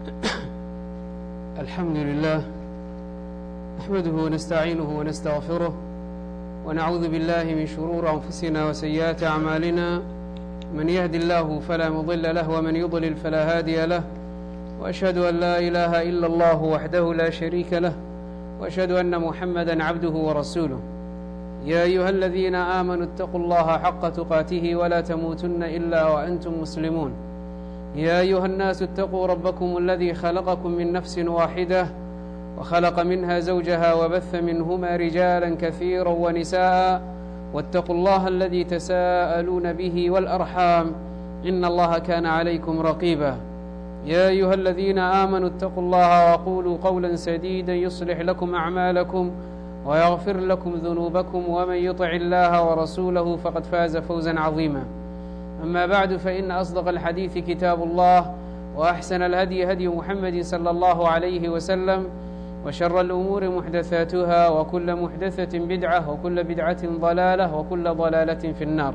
الحمد لله نحمده ونستعينه ونستغفره ونعوذ بالله من شرور أنفسنا وسيئات أعمالنا من يهد الله فلا مضل له ومن يضلل فلا هادي له وأشهد أن لا إله إلا الله وحده لا شريك له وأشهد أن محمدا عبده ورسوله يا أيها الذين آمنوا اتقوا الله حق تقاته ولا تموتن إلا وأنتم مسلمون يا أيها الناس اتقوا ربكم الذي خلقكم من نفس واحدة وخلق منها زوجها وبث منهما رجالا كثيرا ونساء واتقوا الله الذي تساءلون به والأرحام إن الله كان عليكم رقيبا يا أيها الذين آمنوا اتقوا الله وقولوا قولا سديدا يصلح لكم أعمالكم ويغفر لكم ذنوبكم ومن يطع الله ورسوله فقد فاز فوزا عظيما أما بعد فإن أصدق الحديث كتاب الله وأحسن الهدي هدي محمد صلى الله عليه وسلم وشر الأمور محدثاتها وكل محدثة بدعة وكل بدعة ضلالة وكل ضلالة في النار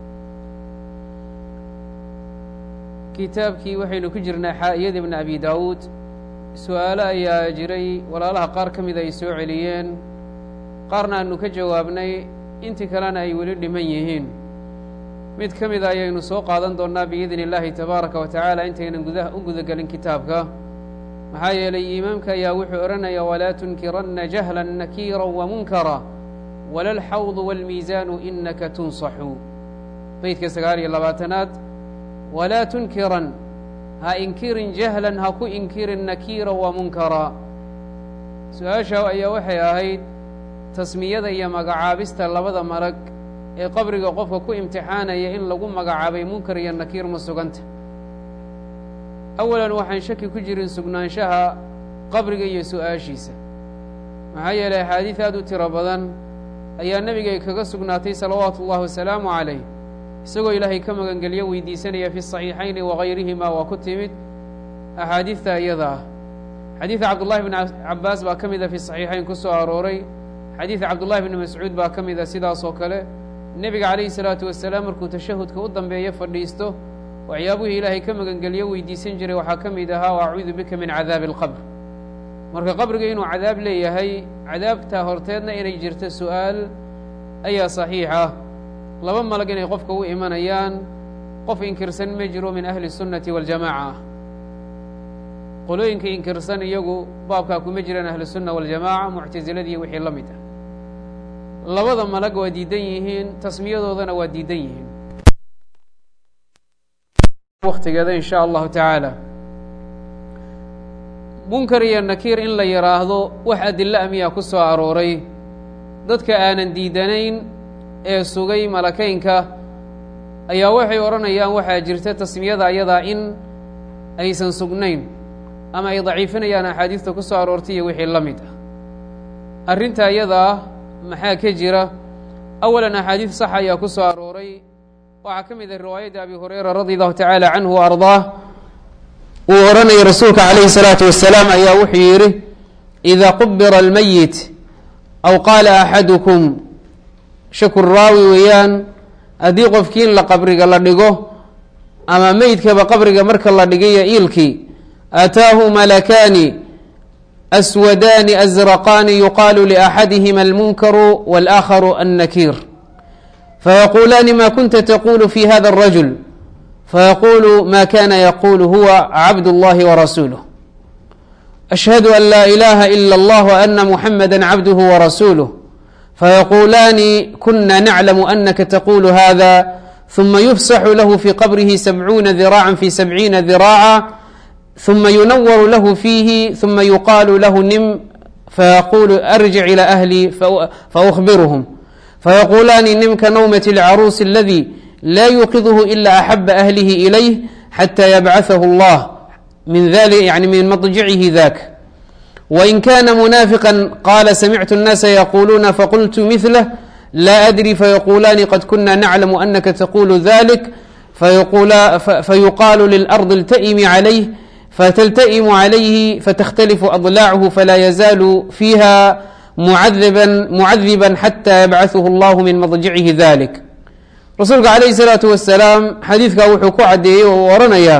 kitaabkii waxaynu ku jirnaa xaa'iyada ibn abi daawuud su-aalo ayaa jiray walaalaha qaar ka mida ay soo celiyeen qaarna aanu ka jawaabnay intii kalena ay weli dhiman yihiin mid ka mida ayaynu soo qaadan doonnaa biidni illaahi tabaaraka wa tacaala intaynan gudaha u gudagelin kitaabka maxaa yeelay iimaamka ayaa wuxuu odhanaya walaa tunkiranna jahlan nakiira wamunkara wala alxawdu waalmiisaanu inaka tunsaxu beydka sagaal iyo labaatanaad walaa tunkiran ha inkirin jahlan ha ku inkirin nakiira wa munkara su-aasha ayaa waxay ahayd tasmiyada iyo magacaabista labada marag ee qabriga qofka ku imtixaanaya in lagu magacaabay munkar iyo nakiir ma suganta awalan waxaan shaki ku jirin sugnaanshaha qabriga iyo su-aashiisa maxaa yeelay axaadiid aad u tiro badan ayaa nebigay kaga sugnaatay salawaatu ullahi wasalaamu calayh isagoo ilaahay ka magangelyo weydiisanaya fi saxiixayni wagayrihima waa ku timid axaadiidta iyada ah xadiida cabdullahi bn cabaas baa ka mida fi saxiixayn ku soo arooray xadiida cabdullahi bni mascuud baa ka mida sidaas oo kale nebiga calayhi salaatu wasalaam markuu tashahudka u dambeeyo fadhiisto waxyaabuhii ilaahay ka magangelyo weydiisan jiray waxaa ka mid ahaa o acuudu bika min cadaabi alqabr marka qabriga inuu cadaab leeyahay cadaabta horteedna inay jirto su'aal ayaa saxiix ah laba malag inay qofka u imanayaan qof inkirsan ma jiro min ahli الsunnati waاljamaca ah qolooyinka inkirsan iyagu baabkaa kuma jiraan ahlusunna waاljamaca muctaziladii wixii la mid ah labada malag waa diidan yihiin tasmiyadoodana waa diidan yihiin waktigeeda in sha allahu tacaala munkar iyo nakiir in la yidhaahdo wax adilo amiyaa ku soo arooray dadka aanan diidanayn ee sugay malakeynka ayaa waxay odhanayaan waxaa jirta tasmiyada ayadaa in aysan sugnayn ama ay daciifinayaan axaadiista ku soo aroortay iyo wixii la mid ah arrinta ayadaa maxaa ka jira awalan axaadiid sax ayaa ku soo arooray waxaa ka mid ah riwaayadda abi hurayra radi allahu tacaala canhu wa ardaah uu odhanayay rasuulka calayhi الsalaatu wasalaam ayaa wuxuu yidhi ida qubira almayit aw qaala axadukum shakur raawi weeyaan haddii qofkii in la qabriga la dhigo ama meydkaba qabriga marka la dhigayo iilkii aataahu malakaani aswadaani azraqaani yuqaalu liaxadihima almunkaru wاlآakharu annakiir fayaquulaani ma kunta taqulu fi hada الrajul fayaqulu ma kana yaqulu huwa cabd اllahi warasuuluh ashhadu an laa ilaha ila اllah ana muxamada cabduh warasuuluh فيقولان كنا نعلم أنك تقول هذا ثم يفسح له في قبره سبعون ذراعا في سبعين ذراعا ثم ينور له فيه ثم يقال له نم فيقول أرجع إلى أهلي فأخبرهم فيقولان نم كنومة العروس الذي لا يوقظه إلا أحب أهله إليه حتى يبعثه الله من ذلك يعني من مضجعه ذاك وإن كان منافقا قال سمعت الناس يقولون فقلت مثله لا أدري فيقولان قد كنا نعلم أنك تقول ذلك فيقول فيقال للأرض التئم عليه فتلتئم عليه فتختلف أضلاعه فلا يزال فيها معذبا معذبا حتى يبعثه الله من مضجعه ذلك rasuulka calayhi salaatu wasalaam xadiidkaa wuxuu ku caddeeyey oo oranaya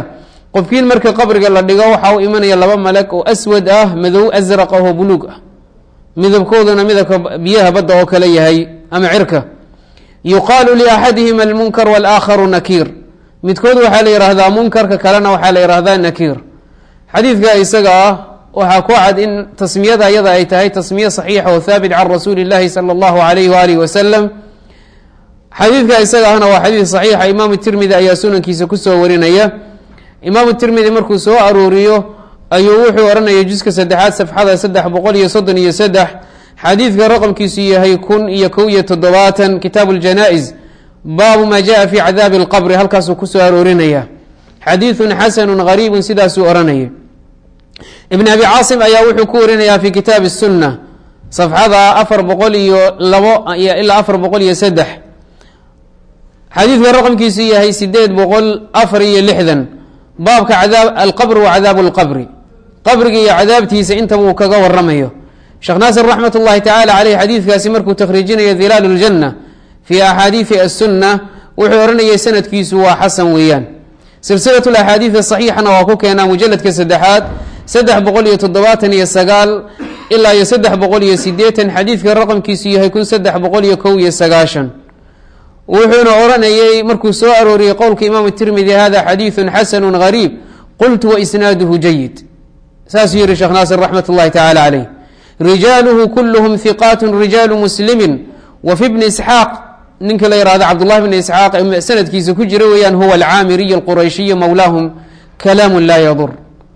qofkiin marka qabriga la dhigo waxaa u imanaya laba malag oo aswad ah madow asraq ah oo buluug ah midabkooduna midabka biyaha badda oo kale yahay ama cirka yuqaalu liaxadihima almunkar walaakharu nakiir midkood waxaa la yihahdaa munkarka kalena waxaa la yihahdaa nakiir xadiidka isaga ah waxaa ku cad in tasmiyada ayada ay tahay tasmiye saxiixa oo haabit can rasuuli اllahi salى اllahu alayh waalih wasalam xadiidka isaga ahna waa xadiid saxiixa imaamu tirmidi ayaa sunankiisa kusoo warinaya imaamu tirmidi markuu soo arooriyo ayuu wuxuu ohanaya juska saddexaad safxada saddex boqol iyo soddon iyo saddex xadiidka raqamkiisu yahay kun iyo kow iyo toddobaatan kitaabu ljanaa-is baabu maa jaa fi cadaabi اlqabri halkaasuu kusoo aroorinaya xadiidun xasanu gariibun sidaasuu ohanaya ibn abi caasim ayaa wuxuu ku warinayaa fi kitaabi الsuna safxada afar boqol iyo labo ilaa afar boqol iyo saddex xadiidka raqamkiisu yahay sideed boqol afar iyo lixdan baabka cadaab alqabr wa cadaabu اlqabri qabriga iyo cadaabtiisa intaba uu kaga waramayo sheekh naasir raxmat اllahi tacala caleyh xadiidkaasi markuu takhriijinayo hilaal اljanna fi axaadiidi aلsuna wuxuu ohanayay sanadkiisu waa xasan weeyaan silsilat axaadiid saxiixana waa ku keenaa mujaladka saddexaad saddex boqol iyo toddobaatan iyo sagaal ilaa iyo saddex boqol iyo sideetan xadiidka raqamkiisu yahay kun saddex boqol iyo kow iyo sagaashan wuxuuna odhanayay markuu soo arooriyey qowlka imaamu tirmidi hada xadiidu xasanu gariib qultu waisnaaduhu jayid saasuu yihi sheekh naasir raxmat اllahi tacala caleyh rijaaluhu kulluhum hiqaat rijaalu muslimi wa fi bni isxaaq ninka la yihahdo cabdullahi bni isxaaq sanadkiisa ku jira weeyaan huwa alcaamiriy alqurayshiy mowlaahum kalaamu laa yadur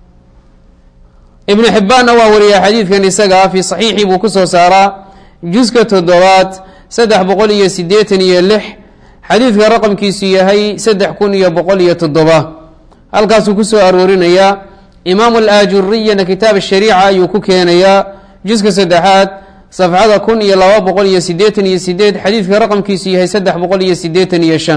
ibnu xibbaanna waa wariya xadiidkan isaga fi saxiixii buu kusoo saaraa juska toddobaad saddex boqol iyo sideetan iyo lix xadiidka raqamkiisu yahay saddex kun iyo boqol iyo toddoba halkaasuu kusoo aroorinayaa imaamu alaajuriyana kitaab shariica ayuu ku keenayaa juska saddexaad safxada kun iyo laba boqol iyo sideetan iyo sideed xadiidka raqamkiisu yahay saddex boqol iyo sideetan iyo shan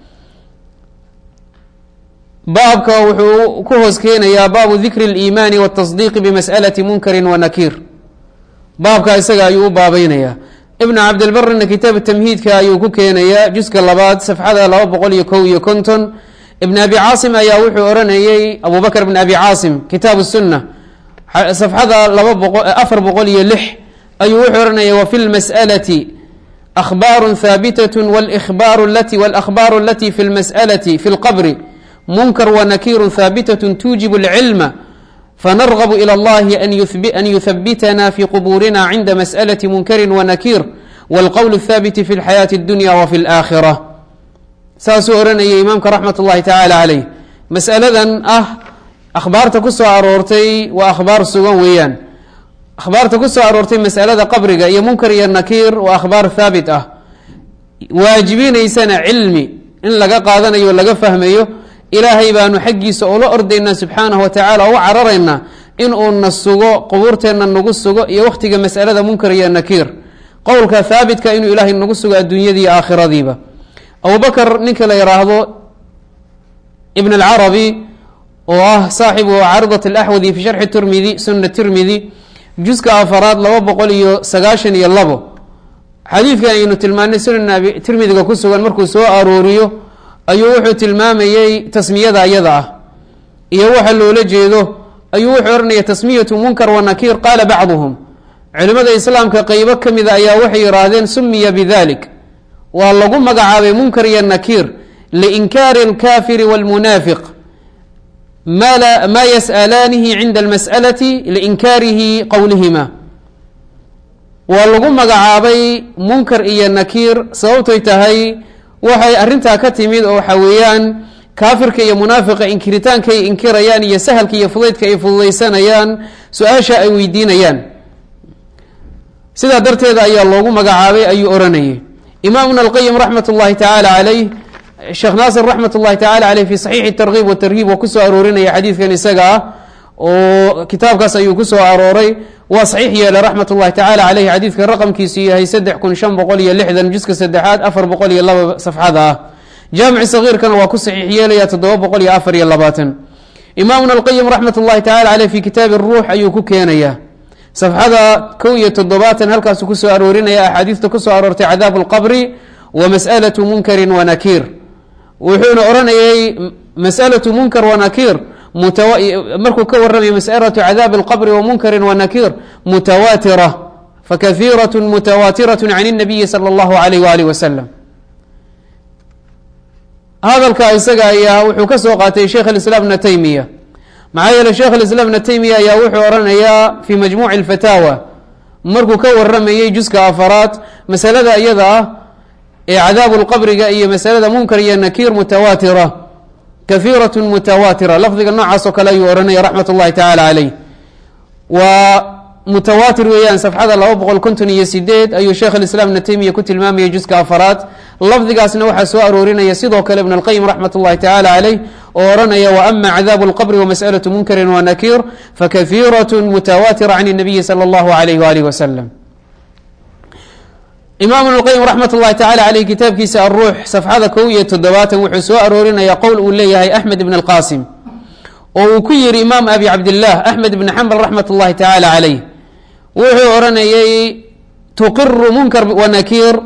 baabka wuxuu ku hoos keenayaa baabu dikri اliimaani wاtasdiiqi bimas'alati munkari wa nakiir baabka isaga ayuu u baabeynaya ibn cabdilbarina kitaab tamhiidka ayuu ku keenayaa juska labaad safxada laba boqol iyo kow iyo konton ibn abi caasim ayaa wuxuu oranayey abu bakr ibn abi caasim kitaab الsuna safxada laba boqo afar boqol iyo lix ayuu wuxuu ohanaya wafi lmas'alati ahbaaru haabitaة wاlأkhbaaru alati wاlأkhbaaru alati fi اlmas'alati fi اlqabri munkar wanakiiru haabitaة tuujibu اlcilma fanargb ilى اllahi an yuhabitana fi qubuurina cinda masأlaة munkari wanakiir wاlqowl الthaabiti fi اlxayaaةi اdunya wfi اlآkhirة saasuu ohanayay imaamka raxmat اllahi tacala caleyh masaladan ah akhbaarta ku soo aroortay waa akhbaar sugan weeyaan akhbaarta ku soo aroortay masalada qabriga iyo munkar iyo nakiir waa akhbaar haabit ah waajibinaysana cilmi in laga qaadanayo o laga fahmayo ilaahay baanu xaggiisa ula ordaynaa subxaanahu wa tacaala o u cararaynaa in uuna sugo qubuurteenna nagu sugo iyo wakhtiga masalada munkar iyo nakiir qowlka haabitka inuu ilaahay nagu sugo adduunyadii iyo aakhiradiiba abubakr ninka la yidhaahdo ibn alcarabi oo ah saaxibu caaridat alaxwadi fi sharxi tirmidi suna tirmidi juska afaraad laba boqol iyo sagaashan iyo labo xadiidkan aynu tilmaanay sunan tirmidiga ku sugan markuu soo arooriyo ayuu wuxuu tilmaamayey tasmiyada ayada ah iyo waxa loola jeedo ayuu wuxuu ohanaya tasmiyatu munkar wanakiir qaala bacduhum culimada islaamka qeybo ka mida ayaa waxay yihaahdeen sumiya bidalik waa lagu magacaabay munkar iyo nakiir liinkaari alkafiri wاlmunaafiq ma yas'alaanihi cinda almas'alati liinkaarihi qowlihima waa lagu magacaabay munkar iyo nakiir sababtoy tahay waxay arintaa ka timid oo waxa weeyaan kaafirka iyo munaafiqa inkiritaanka ay inkirayaan iyo sahalka iyo fudaydka ay fududaysanayaan su-aasha ay weydiinayaan sidaa darteeda ayaa loogu magacaabay ayuu oranayay imaam ibn alqayim raxmat اllahi tacaala caleyh sheekh naasir raxmat اllahi tacala caleyh fi saxiixi tarkiib watarhiib oo kusoo aroorinaya xadiidkan isaga ah oo kitaabkaas ayuu kusoo arooray waa saxiix yeelay raxmat اllahi tacala caleyh xadiidka raqamkiisu yahay saddex kun shan boqol iyo lixdan juska saddexaad afar boqol iyo laba safxada ah jaamici sagiirkana waa ku saxiix yeelaya toddoba boqol iyo afar iyo labaatan imaam ibn alqayim raxmat اllahi tacala caleyh fi kitaabi ruux ayuu ku keenaya safxada kow iyo toddobaatan halkaasuu kusoo aroorinaya axaadiista kusoo aroortay cadaabu اlqabri wa mas'alatu munkari wanakiir wuxuuna odhanayay mas'alatu munkar wanakiir markuu ka warramaya masأlaة cadaabi اlqbri wamunkari wanakiir mutawatira fakahiiraة mutawaatiraة can الnabiyi salى اllahu عalayh walih waslm hadalka isaga ayaa wuxuu ka soo qaatay sheikh اiسlاm bna taymiya maxaa yeele sheikh اiسlاm bna taymiya ayaa wuxuu oranayaa fi majmuci اfataawa markuu ka waramayey juska afaraad masalada iyada ah ee cadaabu lqabriga iyo masalada munkar iyo nakiir mutawaatira kahiiraة mutawaatira lafdiga noocaas oo kale ayuu ohanaya raxmat اllahi tacala caleyh waa mutawaatir weeyaan safxada laba boqol konton iyo sideed ayuu sheekh اiسlاm ibna taymiya ku tilmaamayay juska afaraad lafdigaasna waxaa soo aroorinaya sidoo kale ibn اlqayim raxmat اllahi tacala caleyh oo ohanaya waama cadaabu اlqbri wamasأlaة munkari wanakiir fakahiiraة mutawaatira can الnabiyi salى اllahu عalayh walih waslm imaam ibn اlqayim raxmat اllahi tacala caleyh kitaabkiisa aruux safxada kow iyo toddobaatan wuxuu soo aroorinaya qowl uu leeyahay axmed ibn اlqasim oo uu ku yihi imaam abi cabdilah axmed ibn xambal raxmat اllahi tacala caleyh wuxuu odhanayay tuqiru munkar wanakiir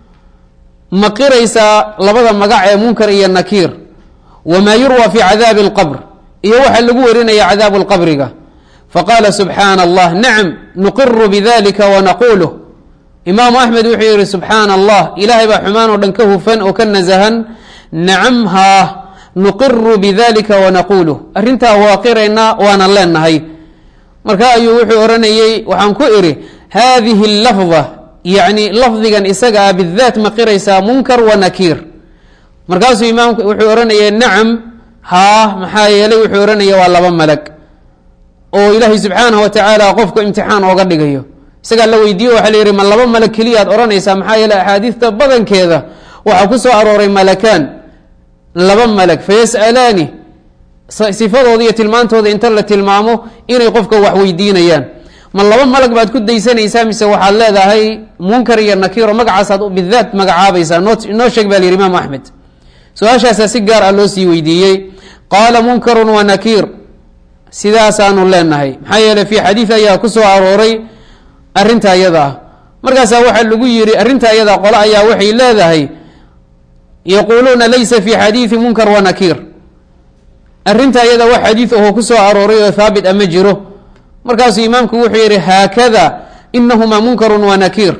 ma qiraysaa labada magac ee munkar iyo nakiir wamaa yurwa fi cadaabi اlqbr iyo waxaa lagu warinaya cadaabu lqabriga faqaala subxaana allah nacam nuqiru bidalika wanaquluh imaamu axmed wuxuu yihi subxaana allah ilaahay baa xumaan oo dhan ka hufan oo ka nasahan nacam haa nuqiru bidalika wanaquluh arrintaa waa qiraynaa waana leenahay marka ayuu wuxuu odhanayey waxaan ku idhi hadihi lafda yacni lafdigan isaga ah bidaat ma qiraysaa munkar wa nakiir markaasuu imaamku wuxuu odhanayay nacam haa maxaa yeelay wuxuu odhanaya waa laba malag oo ilaahay subxaanahu watacaala qofku imtixaan ooga dhigayo isagaa la weydiiyo waxaa la yihi ma laba malag keliyaad odhanaysaa maxaa yeeley axaadiista badankeeda waxaa ku soo arooray malakaan laba malag fayas'alaani sifadooda iyo tilmaantooda inta la tilmaamo inay qofka wax weydiinayaan ma laba malag baad ku daysanaysaa mise waxaad leedahay munkar iyo nakiiro magacaasaad bidaat magacaabaysaa noo sheeg baa yihi imaam axmed su-aashaasaa si gaar ah loo sii weydiiyey qaala munkarun wa nakiir sidaasaanu leenahay maxaa yeele fi xadiid ayaa ku soo arooray arrinta iyada ah markaasaa waxaa lagu yihi arrinta iyada qole ayaa waxay leedahay yaquuluuna laysa fi xadiidi munkar wa nakiir arrinta iyada wax xadiid ahoo ku soo arooray oo haabit ama jiro markaasuu imaamku wuxuu yihi haakada inahumaa munkarun wa nakiir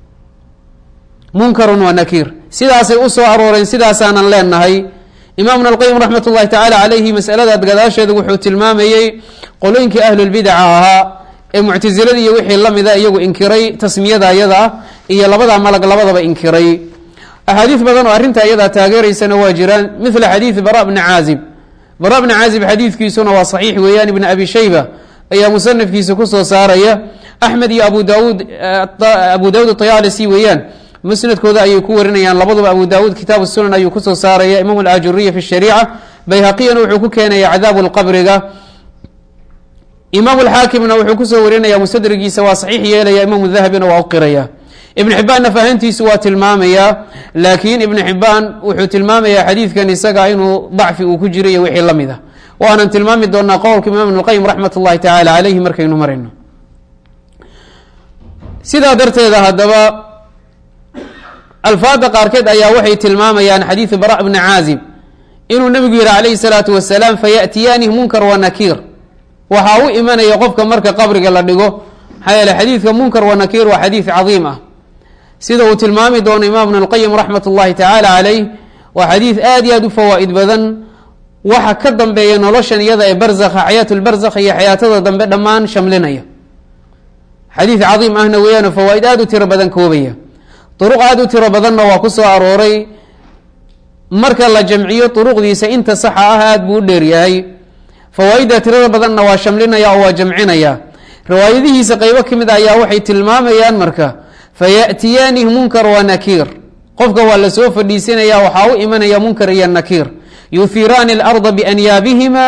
munkarun wa nakiir sidaasay u soo arooreen sidaasaanan leenahay imaam ibn alqayim raxmat ullahi tacaala calayhi masaladaad gadaasheeda wuxuu tilmaamayey qolooyinkii ahlulbidaca ahaa ee muctasilada iyo wixii lamida iyagu inkiray tasmiyada iyada ah iyo labada malag labadaba inkiray axaadiis badan oo arrinta iyadaa taageeraysana waa jiraan mila xadiidi bara bni caazib bara bni caazib xadiidkiisuna waa saxiix weeyaan ibn abi shayba ayaa musanafkiisa kusoo saaraya axmed iyo abu daud abu daawud ayaalisi weeyaan musnadkooda ayay ku warinayaan labaduba abu daawuud kitaab sunan ayuu kusoo saaraya imaam alajuriya fi shariica bayhaqiyana wuxuu ku keenaya cadaabu lqabriga imaam alxaakimna wuxuu kusoo warinaya mustadrigiisa waa saxiix yeelaya imaamu dahabina waa u qiraya ibn xibaanna fahantiisu waa tilmaamaya laakiin ibn xibaan wuxuu tilmaamaya xadiidkan isaga inuu dacfi uu ku jiro iyo wixii lamid ah waanan tilmaami doonaa qowlka imaam ibn اlqayim raxmat اllahi tacala caleyhi markaynu marayno sidaa darteeda haddaba alfaada qaarkeed ayaa waxay tilmaamayaan xadiidu bara bni caazib inuu nebigu yihi calayhi salaatu wasalaam fayaأtiyaani munkar wa nakiir waxaa u imanaya qofka marka qabriga la dhigo maxaa yeele xadiidka munkar wa nakiir waa xadiid cadiim ah sida uu tilmaami doono imaam ibn اlqayim raxmat اllahi tacaala caleyh waa xadiid aad iyo aad u fawaa'id badan waxa ka dambeeya noloshan iyada ee barzakha xayaat lbarzakh iyo xayaatada dambe dhammaan shamlinaya xadiid cadiim ahna weeyaano fawaaid aad u tiro badan koobaya duruq aad u tiro badanna waa ku soo arooray marka la jamciyo duruqdiisa inta saxa ah aad buu u dheeryahay fawaaidda tirada badanna waa shamlinaya oo waa jamcinaya riwaayadihiisa qeybo ka mid a ayaa waxay tilmaamayaan marka fayaأtiyaani munkar wa nakiir qofka waa lasoo fadhiisinaya waxaa u imanaya munkar iyo nakiir yuhiraani اlarda bianyaabihima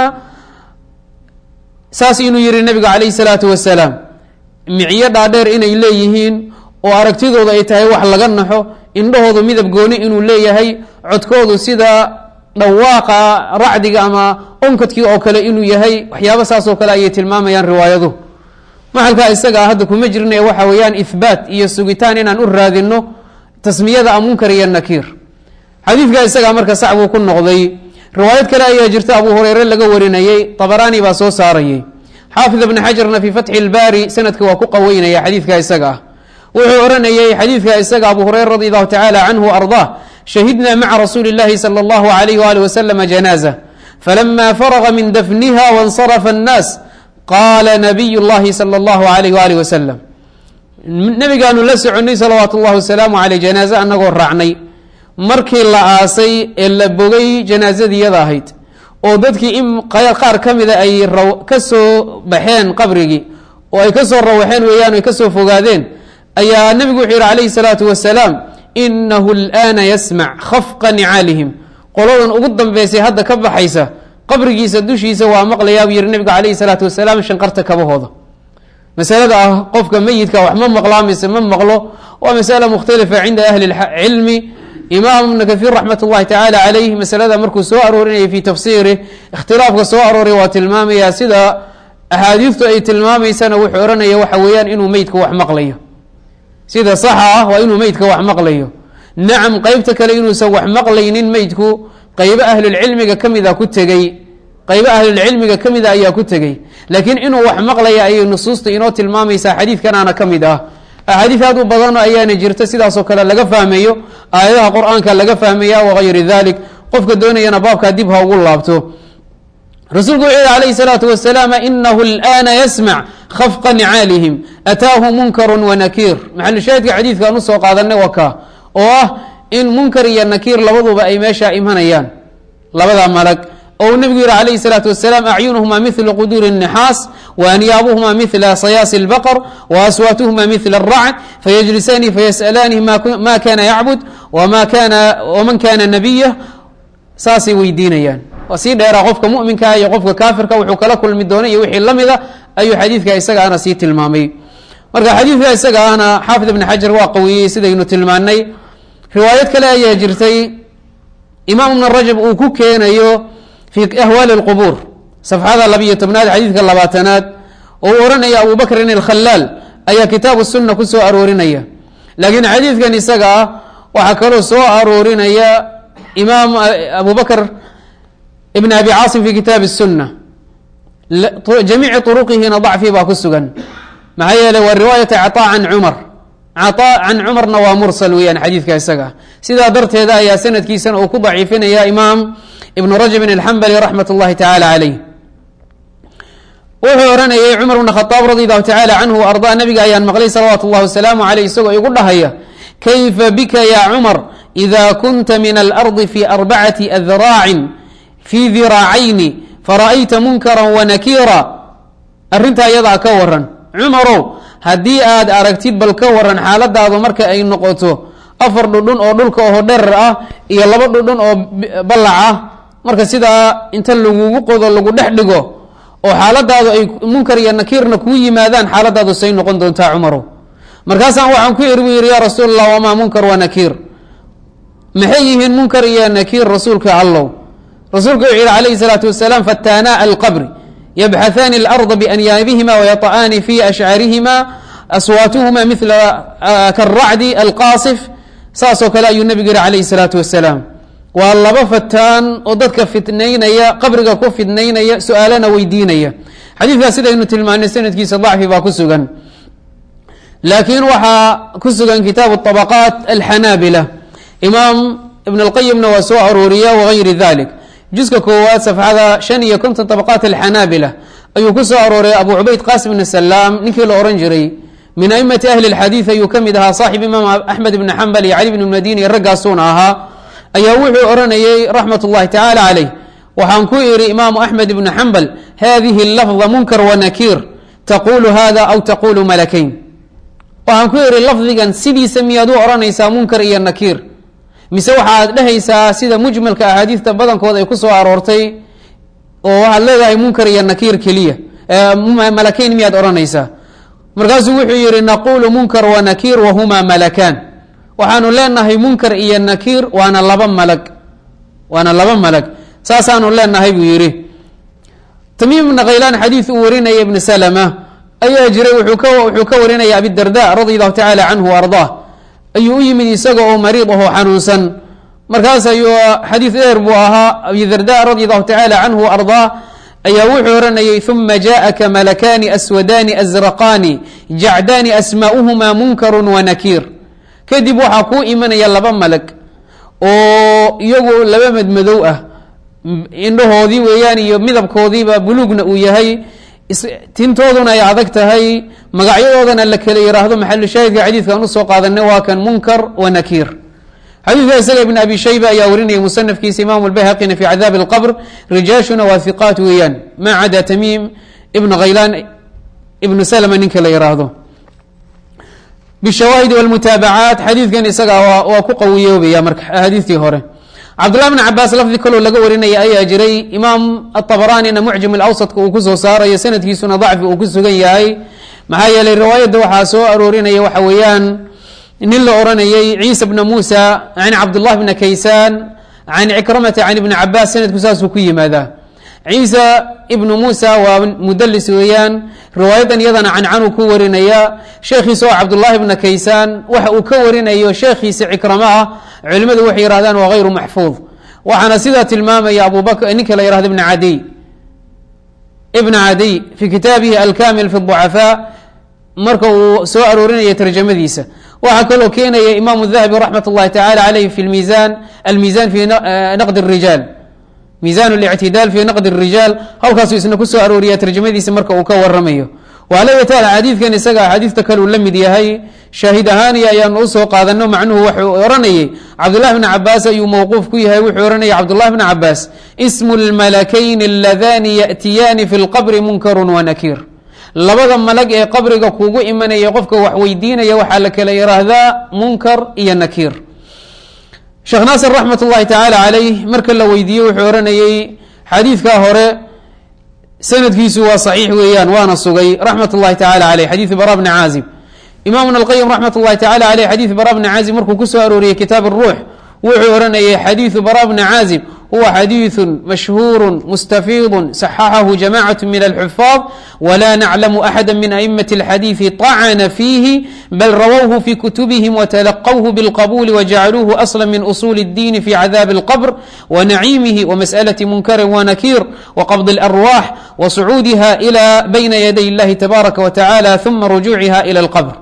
saas inuu yihi nabigu calayh الsalaatu wasalaam micyo dhaadheer inay leeyihiin oo aragtidooda ay tahay wax laga naxo indhahoodu midab gooni inuu leeyahay codkoodu sida dhawaaqa racdiga ama onkadkii oo kale inuu yahay waxyaaba saas oo kale ayay tilmaamayaan riwaayadu maxalkaa isagaa hadda kuma jirna waxa weeyaan ihbaat iyo sugitaan inaan u raadino tasmiyada a munkar iyo nakiir xadiidka isagaa marka sac buu ku noqday riwaayad kale ayaa jirta abu hureyre laga warinayey طabaraani baa soo saarayay xaafid ibn xajarna fi fatxi اlbaari sanadka waa ku qaweynaya xadiidka isaga ah wuxuu oranayey xadiidka isaga abu hureyre radi allahu tacala canhu arضah shahidna maca rasuuli اllahi salى اllahu alayh wali waslama janaaza falama faraga min dafniha waاnsarafa الnaas qaala nabiy اllahi salى اllahu alayh wali wasalam nabigaanu la soconay salawaatu اllahi wasalaamu aleyh janaaze anagoo raacnay markii la aasay ee la bogay janaazadiyada ahayd oo dadkii in qaar ka mida ay ka soo baxeen qabrigii oo ay ka soo rawaxeen weeyaan ay ka soo fogaadeen ayaa nebigu wuxuu yihi calayhi salaatu wasalaam inahu اlآana yasmac khafqa nicaalihim qoladan ugu dambeysay hadda ka baxaysa qabrigiisa dushiisa waa maqlayaa buu yihi nebigu calayhi salaatu wasalaam shanqarta kabahooda masalada ah qofka meyidka wax ma maqlaa mise ma maqlo waa masala mukhtalifa cinda ahli cilmi imaam ibn kahiir raxmat اllahi tacaala calayh masalada markuu soo aroorinayay fi tafsiirih ikhtilaafka soo arooray waa tilmaamaya sida axaadiistu ay tilmaamaysana wuxuu ohanaya waxa weeyaan inuu meydka wax maqlayo sida saxa ah waa inuu meydka wax maqlayo nacam qeybta kale inuusan wax maqlaynin meydku qeybo ahlulcilmiga kamida ku tegey qaybo ahlulcilmiga ka mida ayaa ku tegey laakiin inuu wax maqlaya ayay nusuusta inoo tilmaamaysaa xadiidkanaana ka mid ah axaadiid aad u badan ayaana jirta sidaasoo kale laga fahmayo aayadaha qur-aanka laga fahmaya wagayri dalik qofka doonayana baabkaa dib ha ugu laabto rasuulku wuxuu yihi alayhi salaatu wasalaam inahu اlآana yasmac khafqa nicaalihim ataahu munkaru wanakiir maxalushaahidka xadiidkaan usoo qaadanay waa ka oo ah in munkar iyo nakiir labaduba ay meeshaa imanayaan labada malag ou nebigu yihi alayhi الsalaatu wasalaam acyunuhuma mila quduuri النixaas waanyaabuhuma mila sayaasi اlbaqr waaswaatuhuma mila الracd fayجlisaani fayasأalaani ma kana yacbud waman kana nabiya saasay weydiinayaan waa sii dheeraa qofka muminka iyo qofka kaafirka wuxuu kala kulmi doonay iyo wixii la mida ayuu xadiidka isaga ana sii tilmaamay marka xadiidka isaga ahna xaafid ibn xajar waa qawiyey sidaynu tilmaanay riwaayad kale ayaa jirtay imaam ibn rajab uu ku keenayo fi ahwaali اlqubuur safxada labiyo tobnaad xadiidka labaatanaad oo uu ohanaya abu bakrin alkhalaal ayaa kitaabu sunna ku soo aroorinaya laakiin xadiidkan isaga ah waxaa kaloo soo aroorinaya imaam abu bakr ibn abi caasim fi kitaabi الsuna jamiici طuruqihina dacfi baa ku sugan maxaa yeeley waa riwaayata caطa can cumar caطa can cumarna waa mursal weeyaan xadiidka isaga sidaa darteeda ayaa sanadkiisana uu ku daciifinaya imaam ibn rajabin alxambali raxmat اllahi tacaala caleyh wuxuu ohanayay cumar bn khaaab radi allahu tacala canhu wa arda nabiga ayaan maqlay salawaatu اllahi wasalaamu aleyh isagoo igu dhahaya kayfa bika ya cumar ida kunta min alardi fi arbacati adraacin fi diraacayni fara'ayta munkara wanakiira arrintaa iyadaa ka waran cumarow haddii aad aragtid bal ka waran xaaladaadu marka ay noqoto afar dhudhun oo dhulka oho dherer ah iyo laba dhudhun oo ballac ah marka sidaa inta lagugu qodo lagu dhex dhigo oo xaaladaadu ay munkar iyo nakiirna kuu yimaadaan xaaladaadu say noqon doontaa cumarow markaasaan waxaan ku iri buu yidhi yaa rasuul allah wamaa munkar wa nakiir maxay yihiin munkar iyo nakiir rasuulka allow rasuulku wuxuu yihi alayhi الsalaatu wasalaam fataanaa alqabri yabxahaani اlarda bianyaabihima wayطa'aani fi ashcarihima aswaatuhuma mila karacdi alqaasif saasoo kale ayuu nebigu yihi alayhi الsalaatu wasalaam waa laba fataan oo dadka fitnaynaya qabriga ku fidnaynaya su-aalana weydiinaya xadiidkaas sidaynu tilmaanay sanadkiisa dacfi baa ku sugan laakiin waxaa ku sugan kitaabu طabaqaat alxanaabila imaam ibn اlqayimna waa soo arooriya wagayri dalik juska koowaad safxada shan iyo konton طabaqaat alxanaabila ayuu ku soo arooray abu cubayd qasim bn salaam ninkii la ohan jiray min aimati ahli اlxadiid ayuu ka mid ahaa saaxib imaam axmed ibn xambal iyo cali bn madini raggaasuuna ahaa ayaa wuxuu oranayey raxmat اllahi tacaala caleyh waxaan ku idhi imaamu axmed ibn xambal hadihi lafda munkar wanakiir taqulu hada aw taqulu malakayn waxaan ku idhi lafdigan sidiisa miyaad u odhanaysaa munkar iyo nakiir mise waxaad dhehaysaa sida mujmalka axaadiista badankood ay ku soo aroortay oo waxaad leedahay munkar iyo nakiir keliya malakeyn miyaad odhanaysaa markaasuu wuxuu yihi naqulu munkar wanakiir wahumaa malakaan waxaanu leenahay munkar iyo nakiir waana laba malag waana laba malag saasaanu leenahay buu yihi tamiim ibna khaylaan xadiid uu warinaya ibn salma ayaa jiray wuxuu ka warinaya abidarda radi allahu tacaala canhu ardaa ayuu u yimid isaga oo mariid ahoo xanuunsan markaas ayuu xadiid dheer buu ahaa abi darda radi allahu tacala canhu ardaa ayaa wuxuu oranayay uma jaءaka malakani aswadani azraqani jacdaani asmaa'uhuma munkaru wanakiir kadib waxaa kuu imanaya laba malag oo iyagu laba madmadow ah indhahoodii weeyaan iyo midabkoodiiba buluugna uu yahay tintooduna ay adag tahay magacyadoodana la kala yiraahdo maxalu shaahidka xadiidkan usoo qaadanay waa kan munkar wa nakiir xadiidka isaga ibn abi shayba ayaa warinaya musanafkiisa imaamu lbayhaqina fi cadaabi اlqbr rijaashuna waa hiqaat weeyaan ma cada tamiim ibn khaylaan ibnu salma ninka la yiraahdo bishawaahidi wlmutaabacaat xadiidkan isaga waa ku qawiyoobaya marka axaadiistii hore cabdullah bn cabaas lafdi kaloo laga warinaya ayaa jiray imaam aطabaraanina mucjam awsadka uu kusoo saarayo sanadkiisuna dacfi uu ku sugan yahay maxaa yeelay riwaayadda waxaa soo aroorinaya waxa weeyaan nin la oranayay ciisa bna muusa can cabdullah bna kaysaan can cikramata can ibni cabaas sanadku saasuu ku yimaadaa ciisa ibnu muusa waa mudalis weeyaan riwaayadan iyadana cancanuu ku warinaya sheekhiisa oo cabdullahi bna kaysaan waxa uu ka warinayo sheekhiisa cikramo ah culimadu waxay yihahdaan waa hayru maxfuud waxaana sidaa tilmaamaya abubakr ninka la yihahdo ibn cadiy ibn cadiy fi kitaabihi alkamil fi ducafaa marka uu soo aroorinaya tarjamadiisa waxaa kaloo keenaya imaamu dahabi raxmat اllahi tacala aleyh fi misan almisan fi naqd الrijaal miisan اlictidaal fi naqd الrijaal halkaasuu isna kusoo arooriya tarjamadiisa marka uu ka waramayo waaleyataal xadiidkan isaga axaadiista kale uu la mid yahay shaahid ahaaniya ayaanu usoo qaadano macnuhu wuxuu oranayay cabdullahi bn cabaas ayuu mawquuf ku yahay wuxuu oranayay cabdullahi bn cabaas ismu lmalakayn aladani yaأtiyaani fi lqabri munkaru wanakiir labada malag ee qabriga kuugu imanaya qofka wax weydiinaya waxaa la kala yiraahdaa munkar iyo nakiir sheekh naasir raxmat اllahi tacaala caleyh marka la weydiiyey wuxuu oranayey xadiidkaa hore sanadkiisu waa صaxiix weeyaan waana sugay raxmat اllahi tacala aleyh xadiidu bara bni caazib imaamuna alqayim raxmat اllahi tacala aleyh xadiidu bara bni caazib markuu kusoo arooriyey kitaab الruux wuxuu oranayay xadiidu bara bni caazib huwa xadiiثu mashhuur mustafiid صaxaxahu jamacaة min alxufaad wla naclamu axada min aئmaة اlxadiiثi طacna fiihi bal rawawhu fi kutubihim wtlaqwhu bاlqabuli wjacaluuhu asla min usul الdiin fi cadaabi اlqbr wnaciimihi wmasأlaة munkari wanakiir wqabd اlarwaax wasucuudiha ilى bayna yaday اllahi tabaaraka wtacala uma rujuuciha ilى اlqbr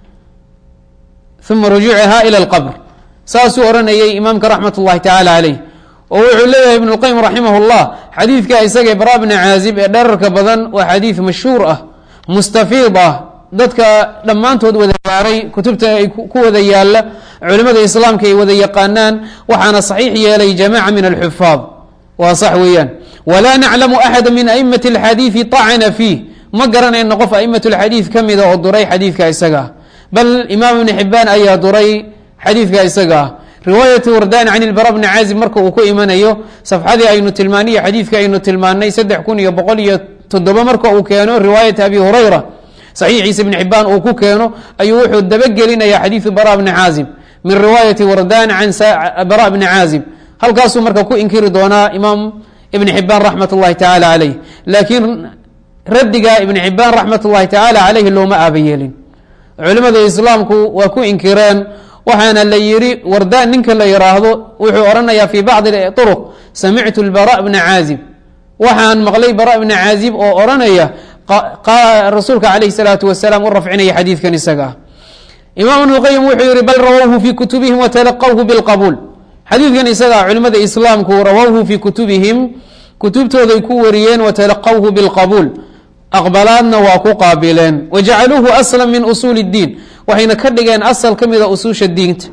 uma rujuuciha ilى اlqbr saasuu oranayay imaamka raxmat اllahi tacala caleyh oo wuxuu leeyahay ibn اlqayim raximah اllah xadiidka isaga bara bni caazib ee dherarka badan waa xadiid mashhuur ah mustafiid ah dadka dhammaantood wada gaaray kutubta ay ku wada yaala culimada islaamka ay wada yaqaanaan waxaana saxiix yeelay jamaca min alxufaad waa sax weeyaan walaa naclamu axada min aimati اlxadiidi طacna fiih ma garanayno qof aimat اlxadiid ka mida oo duray xadiidka isaga ah bal imaam ibni xibaan ayaa duray xadiidka isaga ah riwaayat wardani can ilbara bni caazib marka uu ku imanayo safxadii aynu tilmaaniyo xadiidka aynu tilmaanay saddex kun iyo boqol iyo toddoba marka uu keeno riwaayat abi hurayra saxiixiisa ibni xibaan uu ku keeno ayuu wuxuu dabagelinaya xadiidu bara bni caazib min riwaayati wardan can bara bni caazib halkaasuu marka ku inkiri doonaa imaam ibni xibaan raxmat اllahi tacala caleyh laakiin raddiga ibni xibaan raxmat اllahi tacala caleyh looma aaba yeelin culimada islaamku waa ku inkireen waxaana la yihi wardaan ninka la yiraahdo wuxuu oranayaa fi bacdi طرq samictu bara bna caazib waxaan maqlay bara bna caazib oo oranaya rasuulka alayh الsalaatu wasalaam u rafcinaya xadiidkan isaga ah imaam ibn اlqayim wuxuu yihi bal rawawhu fi kutubihim watalaqawhu biاlqabuul xadiidkan isaga culimada islaamku rawawhu fi kutubihim kutubtooday ku wariyeen watalaqawhu biاlqabuul aqbalaadna waa ku qaabileen wajacaluuhu asla min usuuli اdiin waxayna ka dhigeen asal ka mida usuusha diinta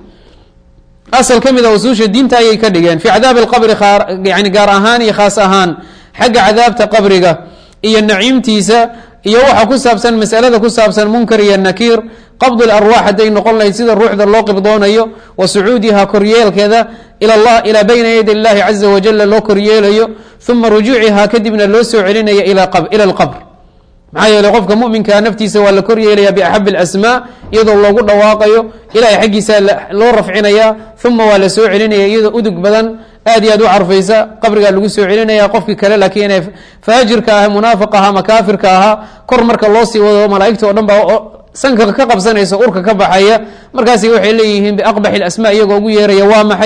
asal ka mida usuusha diinta ayay ka dhigeen fi cadaabi اlqabri yani gaar ahaan iyo khaas ahaan xagga cadaabta qabriga iyo naciimtiisa iyo waxa ku saabsan masalada ku saabsan munkar iyo nakiir qabd اlarwaax hadday noqon lahayd sida ruuxda loo qibdoonayo wa sucuudiha koryeelkeeda ilaa bayna yadi اllahi caza wajala loo koryeelayo uma rujuuciha kadibna loo soo celinaya ilى اlqbr maxaa yeeley qofka muminkaa naftiisa waa la kor yeelaya biaxab اlasmaa iyadoo loogu dhawaaqayo ilahay xaggiisa loo rafcinaya uma waa la soo celinaya iyadoo udug badan aad iyo aad u carfaysa qabrigaa lagu soo celinaya qofkii kale laakiin inay faajirka ah munaafiq aha ama kaafirka ahaa kor marka loo sii wado malaaigta o dhan baa sanka ka qabsanaysa urka ka baxaya markaas waxay leeyihiin biaqbax اasmaa iyagoo ugu yeeraya waa maxay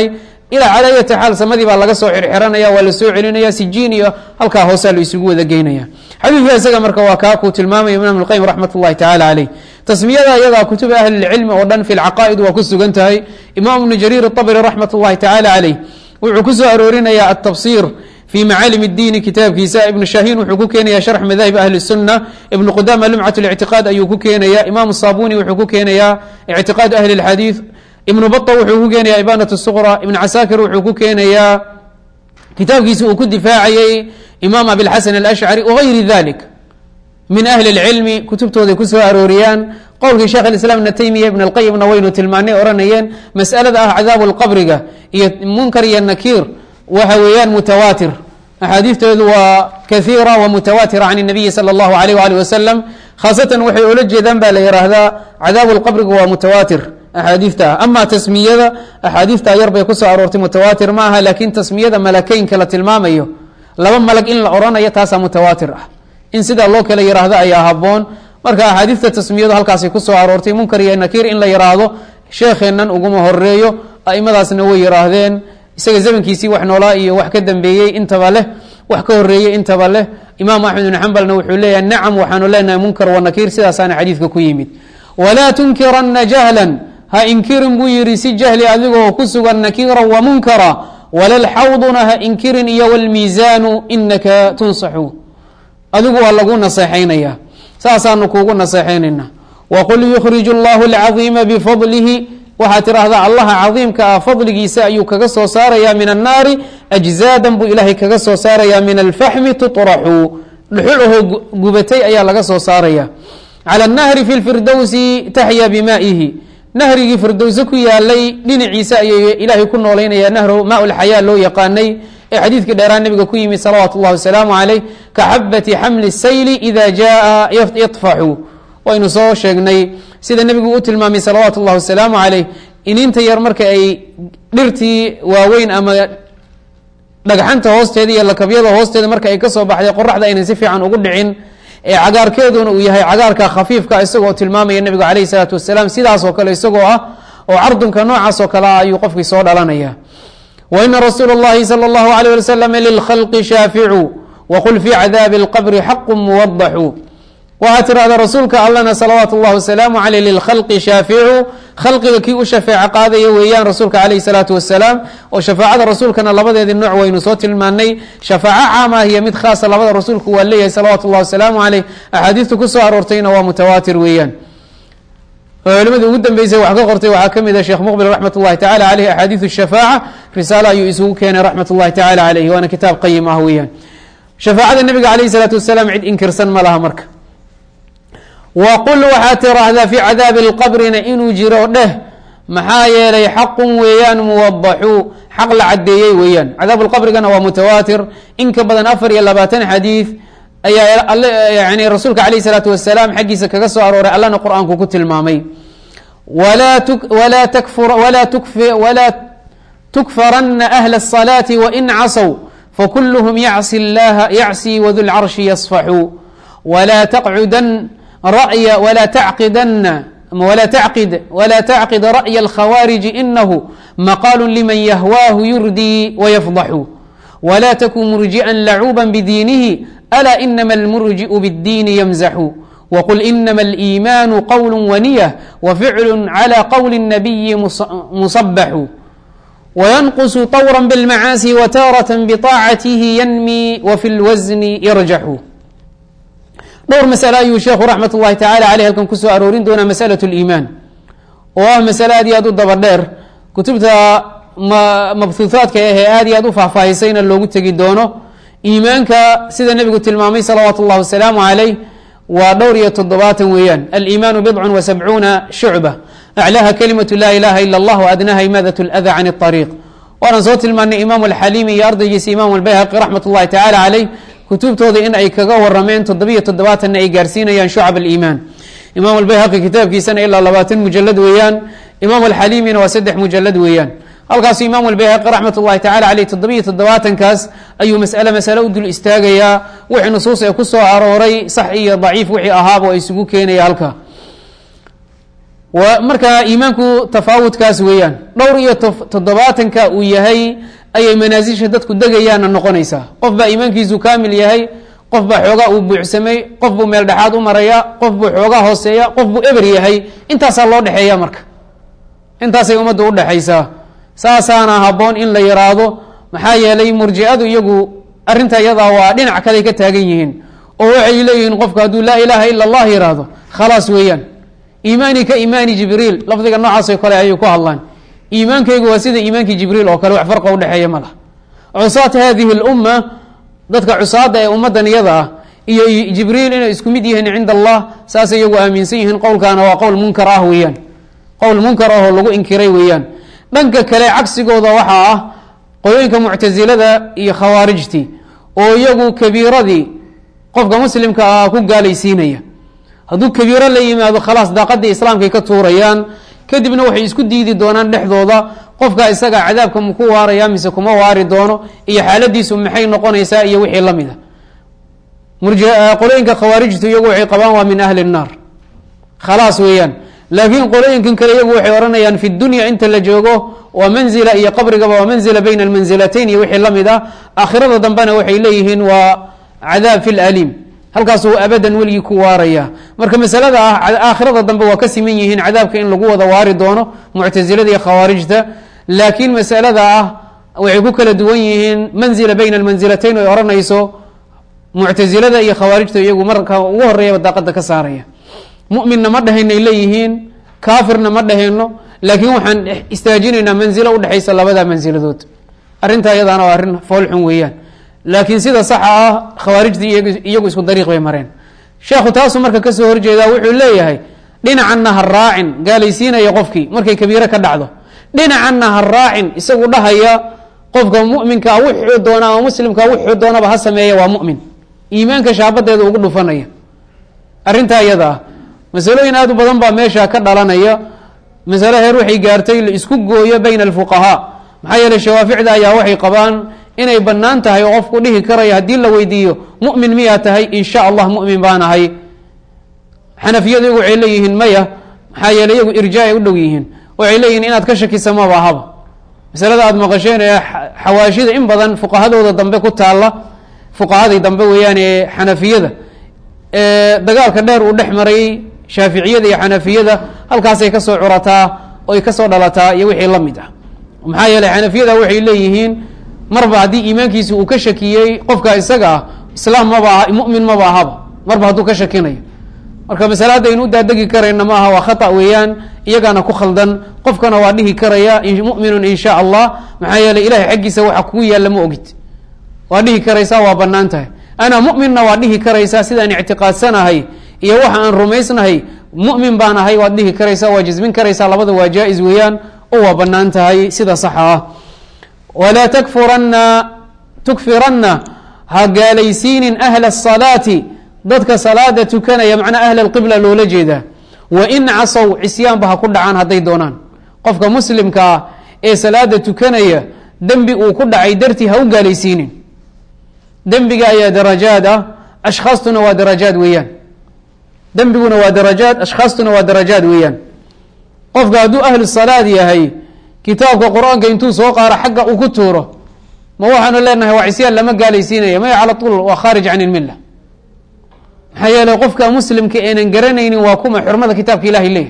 ilaa calaa ayati xaal samadii baa laga soo xirxiranaya waa la soo celinaya sijiin iyo halkaa hoosaa la isugu wada geynaya xadiidka isaga marka waa kaa kuu tilmaamaya imaam اlqayim raxmat اllahi tacala caleyh tasmiyada iyadaa kutub ahli اlcilmi oo dhan fi lcaqaa'id waa ku sugan tahay imam ibnu jariir الطabri raxmat اllahi tacala caleyh wuxuu ku soo aroorinaya atabsir fi macaalim اdiini kitaabkiisa ibnu shahin wuxuu ku keenaya sharx madaahib ahli الsuna ibnu qudama lumcat اlictiqaad ayuu ku keenaya imam sabuni wuxuu ku keenaya ictiqaad ahli اlxadiid ibnu baa wuxuu ku keenaya ibanat suqra ibn casaakir wuxuu ku keenayaa kitaabkiisi uu ku difaacayey imaam abilxasan alashcari wagayri dalik min ahli اlcilmi kutubtooday kusoo arooriyaan qowlkii sheekh islaam ibna taymiya ibn اlqayimna waynu tilmaanay ohanayeen masalada ah cadaabu lqabriga iyo munkar iyo nakiir waxa weeyaan mutawaatir axaadiiftoodu waa kaiira wa mutawaatira can الnabiyi salى اllahu alayh alih wasalam khaasatan waxay oola jeedaan ba la yihaahdaa cadaabu lqabriga waa mutawaatir axaadiifta ah ama tasmiyada axaadiifta yar bay kusoo aroortay mutawaatir ma aha lakin tasmiyada malakeynka la tilmaamayo laba malag in la oranayo taasaa mutawaatir ah in sidaa loo kala yiraahdo ayaa haboon marka axaadiifta tasmiyadu halkaasay kusoo aroortay munkar iyo nakiir in la yiraahdo sheekheennan uguma horeeyo aimadaasna way yiraahdeen isaga zamankiisii wax noolaa iyo wax ka dambeeyey intaba leh wax ka horeeyey intaba leh imaam axmed ibn xambalna wuxuu leeyahay nacam waxaanu leenahay munkar wa nakiir sidaasaana xadiidka ku yimid walaa tunkiranna jahlan ha inkirin buu yihi si jahli adigoo ku sugan nakira wa munkara walalxawduna ha inkirin iyo wlmiisaanu inaka tunsaxu adigu waa lagu naseexaynaya saasaanu kuugu naseexaynayna waqul yukhrij اllahu اlcaظiima bifadlihi waxaad tidhaahdaa allaha cadiimka ah fadligiisa ayuu kaga soo saaraya min annaari ajzaadan buu ilaahay kaga soo saaraya min alfaxmi tuطraxu dhuxul ahoo gubatay ayaa laga soo saaraya calى الnahri fi اlfirdowsi taxya bimaa'ihi nahrigii firdowse ku yaalay dhinaciisa ayay ilaahay ku noolaynaya nahru maa lxayaa loo yaqaanay ee xadiidkii dheeraa nabiga ku yimid salawaatu اllahi wasalaamu calayh ka xabati xamli sayli ida jaa yadfaxu waynu soo sheegnay sida nebigu u tilmaamay salawaatu اllahi wasalaamu calayh ininta yar marka ay dhirtii waaweyn ama dhagxanta hoosteeda iyo lakabyada hoosteeda marka ay kasoo baxday qoraxda aynan si fiican ugu dhicin ee cagaarkeeduna uu yahay cagaarka khafiifka isagoo tilmaamaya nebigu calayh salaatu wasalaam sidaasoo kale isagoo ah oo cardunka noocaas oo kale ah ayuu qofkii soo dhalanaya wa ina rasuula اllahi salى اllahu alيyh ali slam lilkhalqi shaaficu waqul fi cadaabi اlqabri xaqu muwadaxu waxaad tirahdaa rasuulka allana salawaatu اllahi wasalaamu aleyh lilkhalqi shaaficu khalqiga kii u shafeeco qaadaya weeyaan rasuulka calayh salaatu wasalaam oo shafaacada rasuulkana labadeedii nooc waynu soo tilmaanay shafaaco caama ah iyo mid khaasa labada rasuulku waa leeyahay salawaatu اllahi wasalaamu caleyh axaadiista kusoo aroortayna waa mutawaatir weeyaan oo culimadii ugu dambeysay wax ka qortay waxaa ka mid a sheekh muqbil raxmat اllahi tacala aleyh axaadiiu shafaaca risaalo ayuu isugu keenay raxmat اllahi tacala aleyh waana kitaab qayim ah weeyaan shafaacada nebiga alayh salaatu wasalaam cid inkirsan ma laha marka waqul waxaad tiraahdaa fi cadaabi اlqabrina inuu jiro dheh maxaa yeelay xaqun weeyaan muwadaxu xaq la cadeeyey weeyaan cadaab lqabrigana waa mutawaatir in ka badan afar iyo labaatan xadiid ayaa yani rasuulka alayh الsalaatu wasalaam xaggiisa kaga soo arooray allana qur-aanku ku tilmaamay walaa tukfarana ahla الصalaaةi wain casow fakuluhm yacsi اllaha yacsi wadu lcarshi yasfaxu wla taqcudan rأy wla tacqidana wla tacqid wla tacqid ra'ya اlkhawaariji inahu maqaalu liman yahwaahu yurdii wayafdaxu wla takun murjiئa lacuuba bdiinihi alaa inama almurjiءu bاddiini ymzaxu wqul inama اliimaanu qowl waniyة waficlu calى qowli الnabiyi musabaxu wayanqusu طwra bاlmacaasi wtaaraة bطaacatihi yanmi wfi اlwasni yarjaxu dhowr masale ayuu sheekhu raxmat اllahi tacala aleyh halkan kusoo aroorin doonaa masalaة اliimaan oo ah masale aad iyo aad u daba dheer kutubta mabhuuhaadka ahee aad iyo aad u faahfaahisayna loogu tegi doono iimaanka sida nebigu tilmaamay salawaatu اllahi wasalaamu calayh waa dhowr iyo toddobaatan weeyaan aliimaanu bidcu wa sabcuuna shucba aclaaha kalimatu laa ilaha ila اllah adnaha imaadaة اlأda can الطariiq waanaan soo tilmaanay imaam alxaliimi iyo ardaygiisa imaam albayhaqi raxmat اllahi tacala caleyh kutubtooda in ay kaga warameen toddobiyo toddobaatanna ay gaarsiinayaan shucab aliimaan imaam albayhaqi kitaabkiisana ilaa labaatan mujalad weeyaan imaam alxaliimina waa saddex mujalad weeyaan halkaasu imaam albayhaqi raxmat ullahi tacala caleyh toddobiyo toddobaatankaas ayuu masale masale u dul istaagayaa wixii nusuus ee ku soo arooray sax iyo daciif wixii ahaaba isugu keenaya halka marka iimaanku tafaawudkaas weeyaan dhowr iyo toddobaatanka uu yahay ayay manaasisha dadku degayaanna noqonaysaa qof baa iimaankiisu kaamil yahay qof baa xoogaa uu buuxsamay qof buu meel dhexaad u maraya qof buu xoogaa hooseeya qof buu eber yahay intaasaa loo dhexeeya marka intaasay ummadda udhexaysaa saasaana habboon in la yiraahdo maxaa yeelay murjicadu iyagu arrinta iyadaa waa dhinac kaley ka taagan yihiin oo waxay leeyihiin qofku hadduu laa ilaaha ila allah yiraahdo khalaas weeyaan iimaani ka iimaani jibriil lafdiga noocaasoo kale ayay ku hadlaan iimaankaygu waa sida iimaankii jibriil oo kale wax farqa udhexeeya ma laha cusaat hadihi lumma dadka cusaada ee ummaddan iyada ah iyo jibriil inay isku mid yihiin cinda allah saasay iyagu aaminsan yihiin qowlkaana waa qowl munkar ah weeyaan qowl munkar ah oo lagu inkiray weeyaan dhanka kale cagsigooda waxaa ah qolooyinka muctasilada iyo khawaarijtii oo iyagu kabiiradii qofka muslimka ah ku gaalaysiinaya hadduu kabiiro la yimaado khalaas daaqadii islaamkay ka tuurayaan kadibna waxay isku diidi doonaan dhexdooda qofka isaga cadaabka maku waaraya mise kuma waari doono iyo xaaladiisu maxay noqonaysaa iyo wixii la mid a qolooyinka khawaarijtu iyagu waxay qabaan waa min ahli الnaar khalaas weeyaan laakiin qolooyinkan kale iyagu waxay ohanayaan fi dunya inta la joogo waa manzila iyo qabrigaba waa manzila bayna almanzilatayn iyo wixii la mid ah aakhirada dambena waxay leeyihiin waa cadaab fi laliim halkaasuu abadan weligii ku waaraya marka masalada ah aakhirada dambe waa ka siman yihiin cadaabka in lagu wada waari doono muctasilada iyo khawaarijta laakiin masalada ah waxay ku kala duwan yihiin manzila bayna almanzilatayn oy ohanayso muctasilada iyo khawaarijta iyagu marka ugu horeeyaba daaqada ka saaraya muminna ma dhahaynay leeyihiin kaafirna ma dhahayno laakiin waxaan istaajinaynaa manzilo udhexaysa labada manziladood arrintaa iyadaana waa arrin foolxun weeyaan laakiin sida saxa ah khawaarijtii iyagu isku dariiq bay mareen sheekhu taasuu marka kasoo horjeedaa wuxuu leeyahay dhinacanna ha raacin gaalaysiinaya qofkii markay kabiire ka dhacdo dhinacanna ha raacin isagu dhahaya qofka muminkaa wuxuu doona ama muslimka wuxuu doonaba ha sameeya waa mumin iimaanka shaabadeeda ugu dhufanaya arrintaa iyada ah masalooyin aad u badan baa meesha ka dhalanaya masale heer waxay gaartay la isku gooyo bayna alfuqahaa maxaa yeeley shawaaficda ayaa waxay qabaan inay bannaan tahay oo qofku dhihi karaya haddii la weydiiyo mu'min miyaa tahay in sha allah mu'min baan ahay xanafiyadu iyagu waxay leeyihiin maya maxaa yeele iyagu irjaa ay u dhow yihiin waxay leeyihiin inaad ka shakisa maba ahaba masalada aada maqasheen ee xawaashida in badan fuqahadooda dambe ku taalla fuqahadii dambe weeyaan ee xanafiyada dagaalka dheer uu dhex maray shaaficiyada iyo xanafiyada halkaasay kasoo curataa oy kasoo dhalataa iyo wixii la mid ah maxaa yeeley xanafiyada waxay leeyihiin marba haddii iimaankiisi uu ka shakiyey qofka isaga ah islaam maba aha mumin maba ahaba marba hadduu ka shakinayo marka masale haddaynu u daadegi karayna ma aha waa khata weeyaan iyagaana ku khaldan qofkana waa dhihi karaya muminun in sha allah maxaa yeeley ilahay xaggiisa waxa kugu yaalla ma ogid waa dhihi karaysaa waa banaan tahay ana muminna waa dhihi karaysaa sidaan ictiqaadsanahay iyo waxa aan rumaysnahay mumin baan ahay waad dhihi karaysaa waa jismin karaysaa labada waa jaa-is weeyaan oo waa banaan tahay sida saxa ah walaa takfuranna tukfiranna ha gaalaysiinin ahla الsalaati dadka salaada tukanaya macnaa ahla اlqibla loola jeedaa wain casow cisyaanba ha ku dhacaan hadday doonaan qofka muslimka ah ee salaada tukanaya dembi uu ku dhacay dartii ha u gaalaysiinin dembiga ayaa darajaad ah ashkhaastuna waa darajaad weeyaan dembiguna waa darajaad ashkhaastuna waa darajaad weeyaan qofka hadduu ahlu salaad yahay kitaabka qur-aanka intuu soo qaaro xagga uu ku tuuro ma waxaanu leenahay waa cisyaan lama gaalaysiinaya maya cala tuul waa khaarij can ilmilla maxaa yeeley qofka muslimka eenan garanaynin waa kuma xurmada kitaabka ilahay leeyahay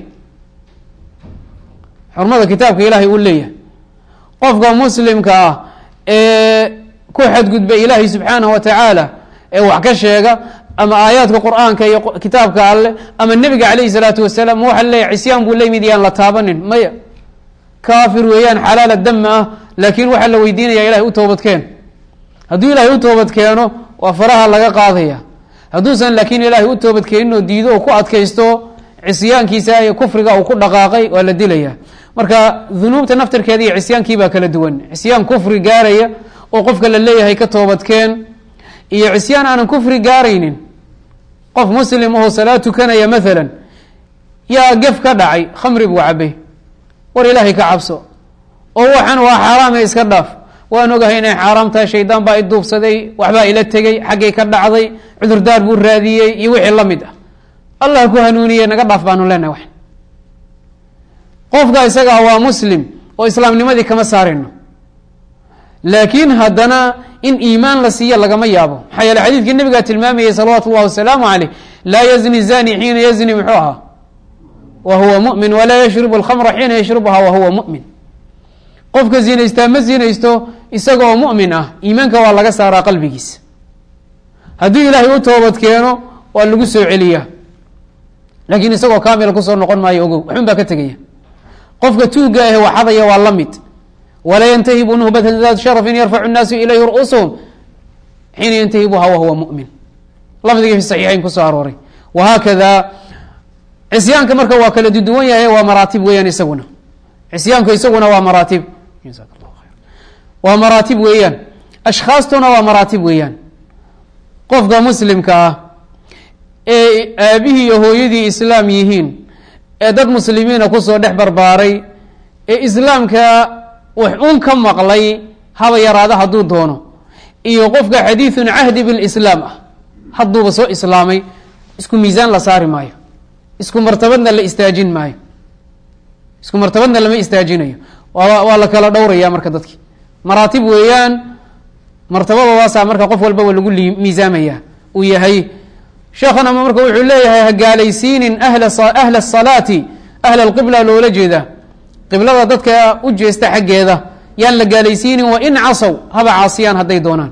xurmada kitaabka ilaahay uu leeyahay qofka muslimka ah ee ku xadgudba ilaahay subxaanahu wa tacaala ee wax ka sheega ama aayaadka qur-aanka iyo kitaabka alleh ama nebiga calayhi salaatu wasalaam ma waxa leeyahy cisyaan buu lamid yaan la taabanin maya kaafir weeyaan xalaala dama ah laakiin waxaa la weydiinaya ilahay u toobadkeen hadduu ilaahay u toobad keeno waa faraha laga qaadaya hadduusan laakiin ilaahay u toobadkeenin oo diido oo ku adkaysto cisyaankiisa iyo kufriga uu ku dhaqaaqay waa la dilaya marka dunuubta naftirkeeda iyo cisyaankii baa kala duwan cisyaan kufri gaaraya oo qofka la leeyahay ka toobadkeen iyo cisyaan aanan kufri gaaraynin qof muslim oo salaad tukanaya maalan yaa gef ka dhacay khamri buu cabay war ilaahay ka cabso oo waxaan waa xaaraame iska dhaaf waan ogahay inay xaaraam tahay shaydaan baa i duubsaday waxbaa ila tegey xaggay ka dhacday cudurdaar buu raadiyey iyo wixii la mid ah allah ku hanuuniye naga dhaaf baanu leenahay wax qofka isagaa waa muslim oo islaamnimadii kama saarayno laakiin haddana in iimaan la siiya lagama yaabo maxaa yeele xadiidkii nabigaa tilmaamayay salawaatu اllahi wasalaamu caleyh laa yazni zani xiina yazni muxuu ahaa wa huwa mumin walaa yashribu alkhamra xiina yashrubuha wa huwa mumin qofka zinaystaa ma zinaysto isaga oo mumin ah iimaanka waa laga saaraa qalbigiisa hadduu ilaahay u toobad keeno waa lagu soo celiyaa laakiin isagoo kamila kusoo noqon maayo ogow waxun baa ka tegaya qofka tuuga ahe waxadaya waa la mid walaa yantahibu nuhbatan daat sharafin yarfacu nnaasu ilayhi ru'uusuhum xiina yantahibuha wa huwa mumin lafdigii fi saxiixayn kusoo arooray wahaakada cisyaanka marka waa kala duduwan yahay waa maraatib weeyaan isaguna cisyaanku isaguna waa maraatib waa maraatib weeyaan ashkhaastuna waa maraatib weeyaan qofka muslimka ah ee aabihii iyo hooyadii islaam yihiin ee dad muslimiina kusoo dhex barbaaray ee islaamka wax un ka maqlay haba yaraada hadduu doono iyo qofka xadiidun cahdi bilislaam ah hadduuba soo islaamay isku miisaan la saari maayo isku martabadna la istaajin maayo isku martabadna lama istaajinayo waa waa la kala dhowraya marka dadki maraatib weeyaan martabadoodaasa marka qof walbaba lagu miisaamaya uu yahay sheekhana marka wuxuu leeyahay hagaalaysiinin ahla ahla asalaati ahla alqibla loola jeeda qiblada dadka u jeesta xaggeeda yaan la gaalaysiinin wa in casow haba caasiyaan hadday doonaan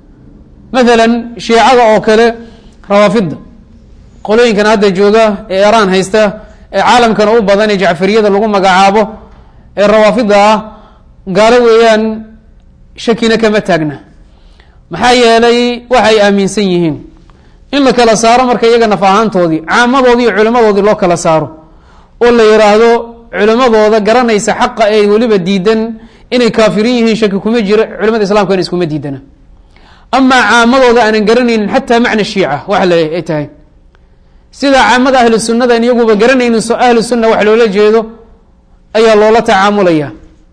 mathalan shiicada oo kale rawaafidda qolooyinkan hadda jooga ee eraan haysta ee caalamkana u badan ee jacfariyada lagu magacaabo ee rawaafida ah gaalo weeyaan shakina kama taagna maxaa yeelay waxay aaminsan yihiin in la kala saaro marka iyaga naf ahaantoodii caamadoodii iyo culimadoodii loo kala saaro oo la yidhaahdo culimadooda garanaysa xaqa ee weliba diidan inay kaafirin yihiin shaki kuma jiro culimada islamkana iskuma diidana amaa caamadooda aanan garanaynin xataa macna shiica waxa la ay tahay sida caamada ahlu sunnada in iyaguba garanaynin ahlu sunna wax loola jeedo ayaa loola tacaamulaya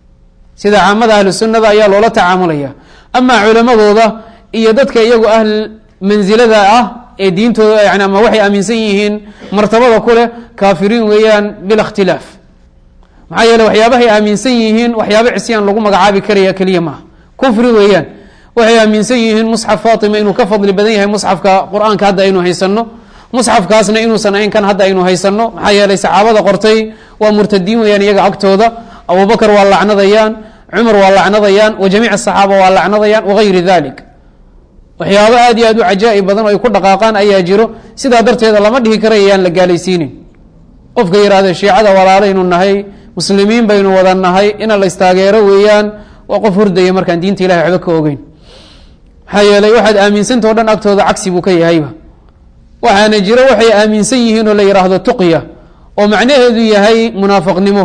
sida caamada ahlu sunnada ayaa loola tacaamulaya amaa culimadooda iyo dadka iyagu ahl mansilada ah ee diintooda yani ama waxay aaminsan yihiin martabada ku leh kaafiriin weeyaan bila ikhtilaaf maxaa yeele waxyaabahay aaminsan yihiin waxyaaba cisyaan lagu magacaabi karaya keliya maaha kufri weeyaan waxay aaminsan yihiin musxaf fatima inuu ka fadli badan yahay musxafka qur-aanka hadda aynu haysano musxafkaasna inuusan ahayn kan hadda aynu haysano maxaa yeelay saxaabada qortay waa murtadiin weeyaan iyaga agtooda abubakar waa lacnadayaan cumar waa lacnadayaan wa jamiic asaxaaba waa lacnadayaan wagayri dalik waxyaabo aad iyo aad u cajaa-ib badan oo ay ku dhaqaaqaan ayaa jiro sidaa darteeda lama dhihi kara yaan la gaalaysiinin qofka yihahda shiicada walaalaynu nahay muslimiin baynu wada nahay ina la istaageero weeyaan waa qof hordaya markaan diinta ilahay waxba ka ogeyn maxaa yeelay waxaad aaminsantao dhan agtooda cagsi buu ka yahayba waxaana jiro waxay aaminsan yihiin oo la yidhaahdo tuqya oo macnaheedu yahay munaafiqnimo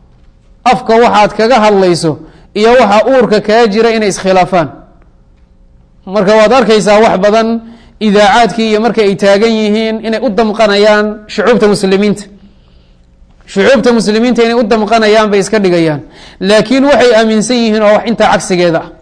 afka waxaad kaga hadlayso iyo waxa uurka kaa jira inay iskhilaafaan marka waad arkaysaa wax badan idaacaadkii iyo marka ay taagan yihiin inay u damqanayaan shucuubta muslimiinta shucuubta muslimiinta inay u damqanayaan bay iska dhigayaan laakiin waxay aaminsan yihiin oo wax intaa cagsigeeda ah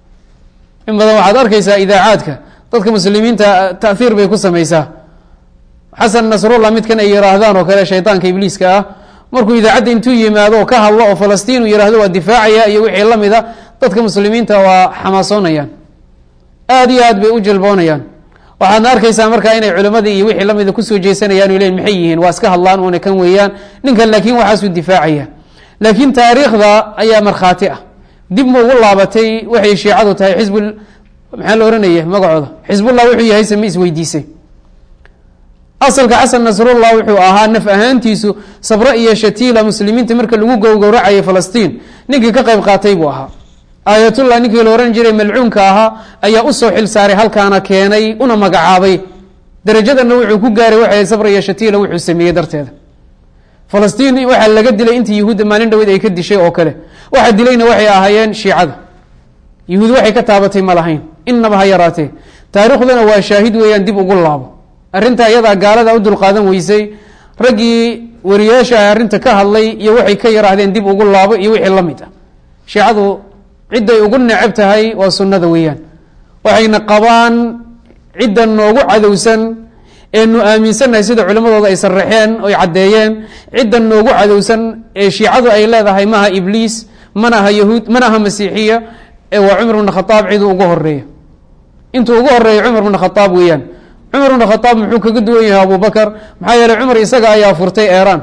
in badan waxaad arkaysaa idaacaadka dadka muslimiinta taiir bay ku samaysaa xasan nasrullah midkan ay yihaahdaan oo kale shaydaanka ibliiska ah markuu idaacadda intuu yimaado oo ka hadlo oo falastiin uu yihahdo waa difaacaya iyo wixii lamid a dadka muslimiinta waa xamaasoonayaan aad iyo aad bay u jalboonayaan waxaadna arkaysaa markaa inay culimadii iyo wixii lamida kusoo jeesanayaan o leyin maxay yihiin waa iska hadlaan una kan weeyaan ninkan laakiin waxaasuu difaacaya laakiin taariikhda ayaa markhaati ah dib ma ugu laabatay waxay shiicadu tahay xizb maxaa la ohanaya magacooda xizbullah wuxuu yahay same isweydiisay asalka xasan nasrullah wuxuu ahaa naf ahaantiisu sabro iyo shatiila muslimiinta marka lagu gowgowracayay falastiin ninkii ka qayb qaatay buu ahaa aayatullah ninkii la ohan jiray malcuunka ahaa ayaa usoo xil saaray halkaana keenay una magacaabay darajadana wuxuu ku gaaray waxay sabra iyo shatiila wuxuu sameeyey darteeda falastiin waxaa laga dilay intii yahuudda maalin dhaweyd ay ka dishay oo kale waxa dilayna waxay ahaayeen shiicada yahuud waxay ka taabatay ma lahayn inaba ha yaraatee taariikhduna waa shaahid weeyaan dib ugu laabo arrinta iyadaa gaalada u dulqaadan weysay raggii wariyaasha ah arrinta ka hadlay iyo waxay ka yaraahdeen dib ugu laabo iyo wixii la mid ah shiicadu cidday ugu necab tahay waa sunnada weeyaan waxayna qabaan cidda noogu cadowsan eenu aaminsannahay sida culimmadooda ay sarraxeen oy caddeeyeen ciddan noogu cadowsan ee shiicadu ay leedahay maaha ibliis mana aha yahuud mana aha masiixiya ee waa cumar bna khadaab ciduu ugu horeeya intuu ugu horeeya cumar bna khadaab weeyaan cumar bna khadaab muxuu kaga duwan yahay abubakar maxaa yeeley cumar isaga ayaa furtay eeraan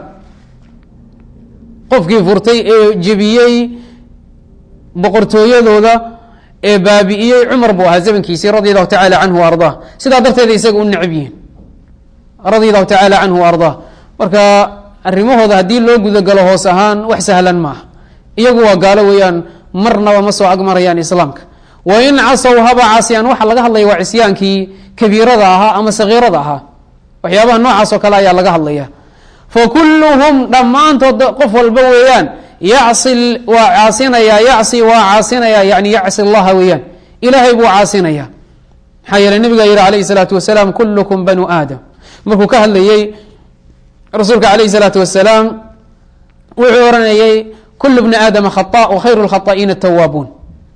qofkii furtay ee jebiyey boqortooyadooda ee baabi'iyey cumar buu ahaa zamankiisii radi allahu tacala canhu wa ardaa sidaa darteeda isaga u necab yihiin radia allahu tacaala canhu wa ardaa marka arrimahooda haddii loo gudagalo hoos ahaan wax sahlan maaha iyagu waa gaalo weeyaan marnaba ma soo agmarayaan islaamka wa in casow haba caasiyaan waxa laga hadlaya waa cisyaankii kabiirada ahaa ama sagiirada ahaa waxyaabaha noocaas oo kale ayaa laga hadlaya fa kulluhum dhammaantood qof walba weeyaan yacsi waa caasinaya yacsi waa caasinaya yani yacsi allaha weeyaan ilaahay buu caasinaya maxaa yeele nabiga yihi alayhi salaatu wasalaam kullukum banu aadam markuu ka hadlayey rasuulka alayhi salaatu wasalaam wuxuu oranayey kulu bni aadama khata wa khayru lkhaطa'iina tawaabuun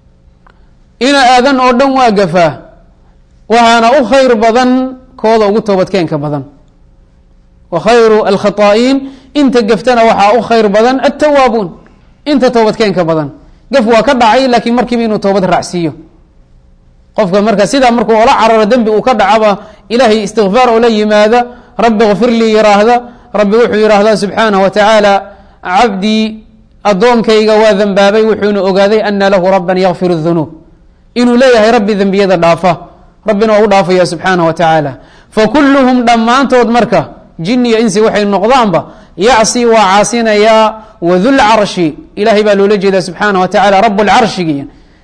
ina aadan oo dhan waa gafaa waxaana u khayr badan kooda ugu toobadkeenka badan wa khayru alkhaطaa'iin inta gaftana waxaa u khayr badan altawaabuun inta toobadkeenka badan gaf waa ka dhacay laakiin markiiba inuu toobad raacsiiyo qofka marka sidaa markuu ola cararo dembi uu ka dhacaba ilaahay istikfaar oo la yimaada rabbi kfir lii yiraahda rabbi wuxuu yidhaahdaa subxaanaه wa tacaala cabdii addoonkayga waa dembaabay wuxuuna ogaaday ana lahu raban yakfir الdunuub inuu leeyahay rabbi dembiyada dhaafa rabbina waa u dhaafaya subxaanaه wa tacaala fakuluhum dhammaantood marka jini iyo insi waxay noqdaanba yacsi waa caasinayaa wadulcarshi ilahay baa loola jeedaa subxaanaه wa tacala rab lcarshigi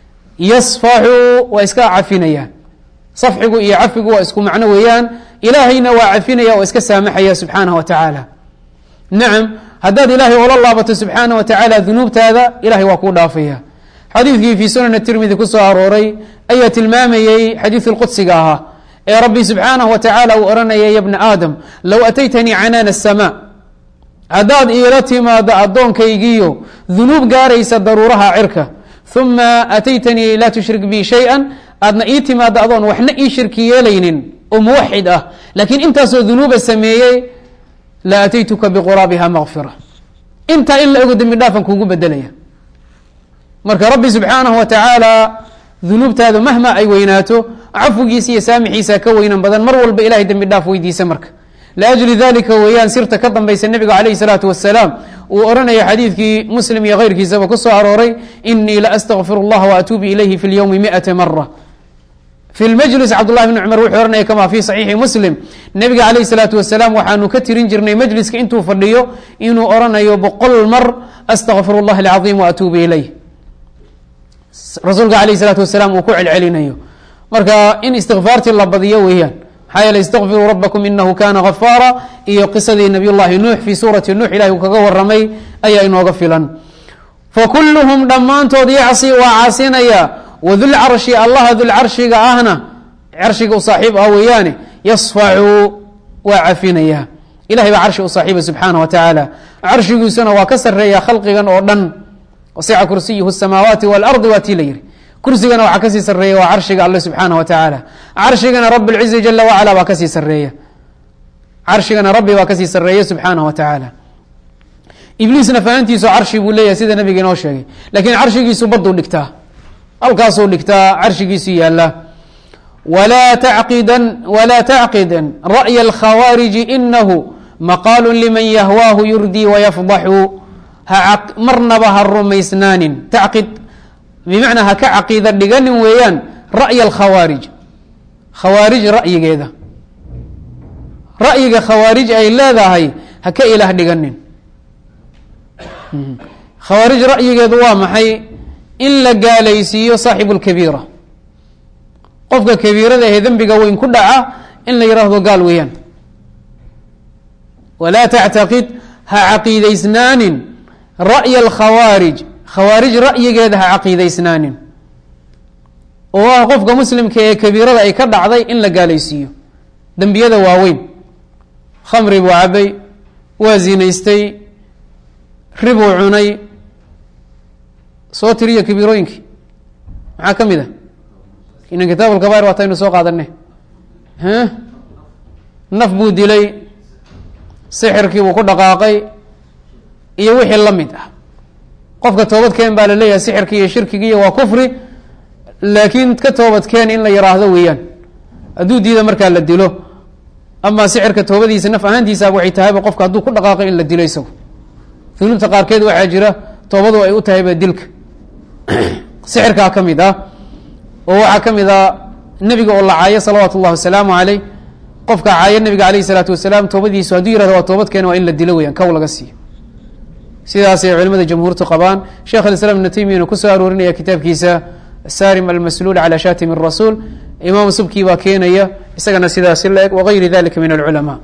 yasfaxu waa iska cafinaya safxigu iyo cafigu waa isku macno weeyaan ilaahayna waa cafinaya oo iska saamaxaya subxaanaه wa tacaala nacam haddaad ilaahay ola laabato subxaanaه wa tacaala dunuubtaada ilahay waa kuu dhaafaya xadiidkii fii sunan tirmidi kusoo arooray ayaa tilmaamayey xadiiث اlqudsiga ahaa ee rabbi subxaanaه wa tacaala uu oranaya ya bna aadam low ataytanii canaana الsma haddaad iila timaado addoonkaygiiyo dunuub gaaraysa daruuraha cirka uma ataytanii laa tushrik bi shayئa aadna ii timaado adoon waxna ii shirki yeelaynin oo muwaxid ah laakiin intaasoo dunuuba sameeyey la ataytuka biquraabiha makfira intaa in la ego dembi dhaafan kuugu bedelaya marka rabbi subxaanahu wa tacaala dunuubtaada mahma ay weynaato cafigiisa iyo saamixiisa ka weynan badan mar walba ilahay dembi dhaaf weydiisa marka liajli dalika weeyaan sirta ka dambaysa nebiga calayhi salaatu wasalaam uu oranaya xadiidkii muslim iyo keyrkiisaba ku soo arooray inii la astakfir اllaha waatuubu ilayhi fi lyowmi miata mara fi lmajlis cabdullahi bni cumar wuxuu ohanaya kama fi saxiixi muslim nebiga calayhi salaatu wasalaam waxaanu ka tirin jirnay majliska intuu fadhiyo inuu oranayo boqol mar astakfir اllah alcaظim waatuubu ilayh rasuulka alayh salaatu wasalaam uu ku celcelinayo marka in istikfaartii la badiyo weeyaan maxaa yeele istaqfiruu rabakum inahu kana gafaara iyo qisadii nabiy llahi nuux fi suurati nuux ilahi uu kaga waramay ayaa inooga filan fakuluhum dhammaantood yacsi waa caasinaya wadulcarshi allaha dulcarshiga ahna carshiga u saaxiib ah weeyaane yasfacu waa cafinaya ilahay baa carshi u saaxiiba subxaana wa tacaala carshigiisuna waa ka sareeya khalqigan oo dhan wasica kursiyuhu samaawaati waalardi waa tii la yihi kursigana waxaa kasii sareeya waa carshiga alle subxaana wa tacaala carshigana rab lcizi jala wacala baa kasii sareeya carshigana rabbi baa kasii sareeya subxaanah wa tacaala ibliisna fahantiisu carshi buu leeyahay sida nabiga inoo sheegay lakiin carshigiisu baduu dhigtaa halkaasuu dhigtaa carshigiisu yaala wlaa tacqidan walaa tacqidan ra'ya alkhawaariji inahu maqaalu liman yahwaahu yurdii wayafdaxu ha marnaba ha rumaysnaanin tacqid bimacnaa ha ka caqiida dhiganin weeyaan ra'ya alkhawaarij khawaarij ra'yigeeda ra'yiga khawaarij ay leedahay ha ka ilaah dhiganin khawaarij ra'yigeedu waa maxay in la gaalaysiiyo saaxibu lkabiira qofka kabiirada ahee dembiga weyn ku dhaca in la yidhaahdo gaal weeyaan walaa tactaqid ha caqiidaysnaanin ra'ya alkhawaarij khawaarij ra'yigeeda ha caqiidaysnaanin oo ah qofka muslimka ee kabiirada ay ka dhacday in la gaalaysiiyo dembiyada waaweyn khamri buu cabay waa zinaystay ribuu cunay soo tiriyo kabiirooyinkii maxaa ka mid a inan kitaab alkabair waataynu soo qaadane naf buu dilay sixirkii buu ku dhaqaaqay iyo wixii la mid ah qofka toobadkeen baa la leeyahay sixirki iyo shirkigiiyo waa kufri laakiin ka toobadkeen in la yiraahdo weeyaan hadduu diida markaa la dilo amaa sixirka toobadiisa naf ahaantiisaaba waxay tahayba qofka hadduu ku dhaqaaqay in la dilo isagu dunuubta qaarkeed waxaa jira toobadu ay u tahayba dilka sixirkaa ka mid ah oo waxaa ka mid ah nebiga oo la caayo salawaatu ullahi wasalaamu caleyh qofka caayo nabiga aleyh isalaatu wasalaam toobadiisu hadduu yirahdo waa toobadkeena waa in la dilo weyaan kow laga siiyo sidaasay culimada jamhuurtu qabaan sheekh alislaam ibnu taymiyana kusoo aroorinaya kitaabkiisa sarim almasluul calى shatim الrasuul imaam subki baa keenaya isagana sidaasi la eg wagayri dalika min alculamaa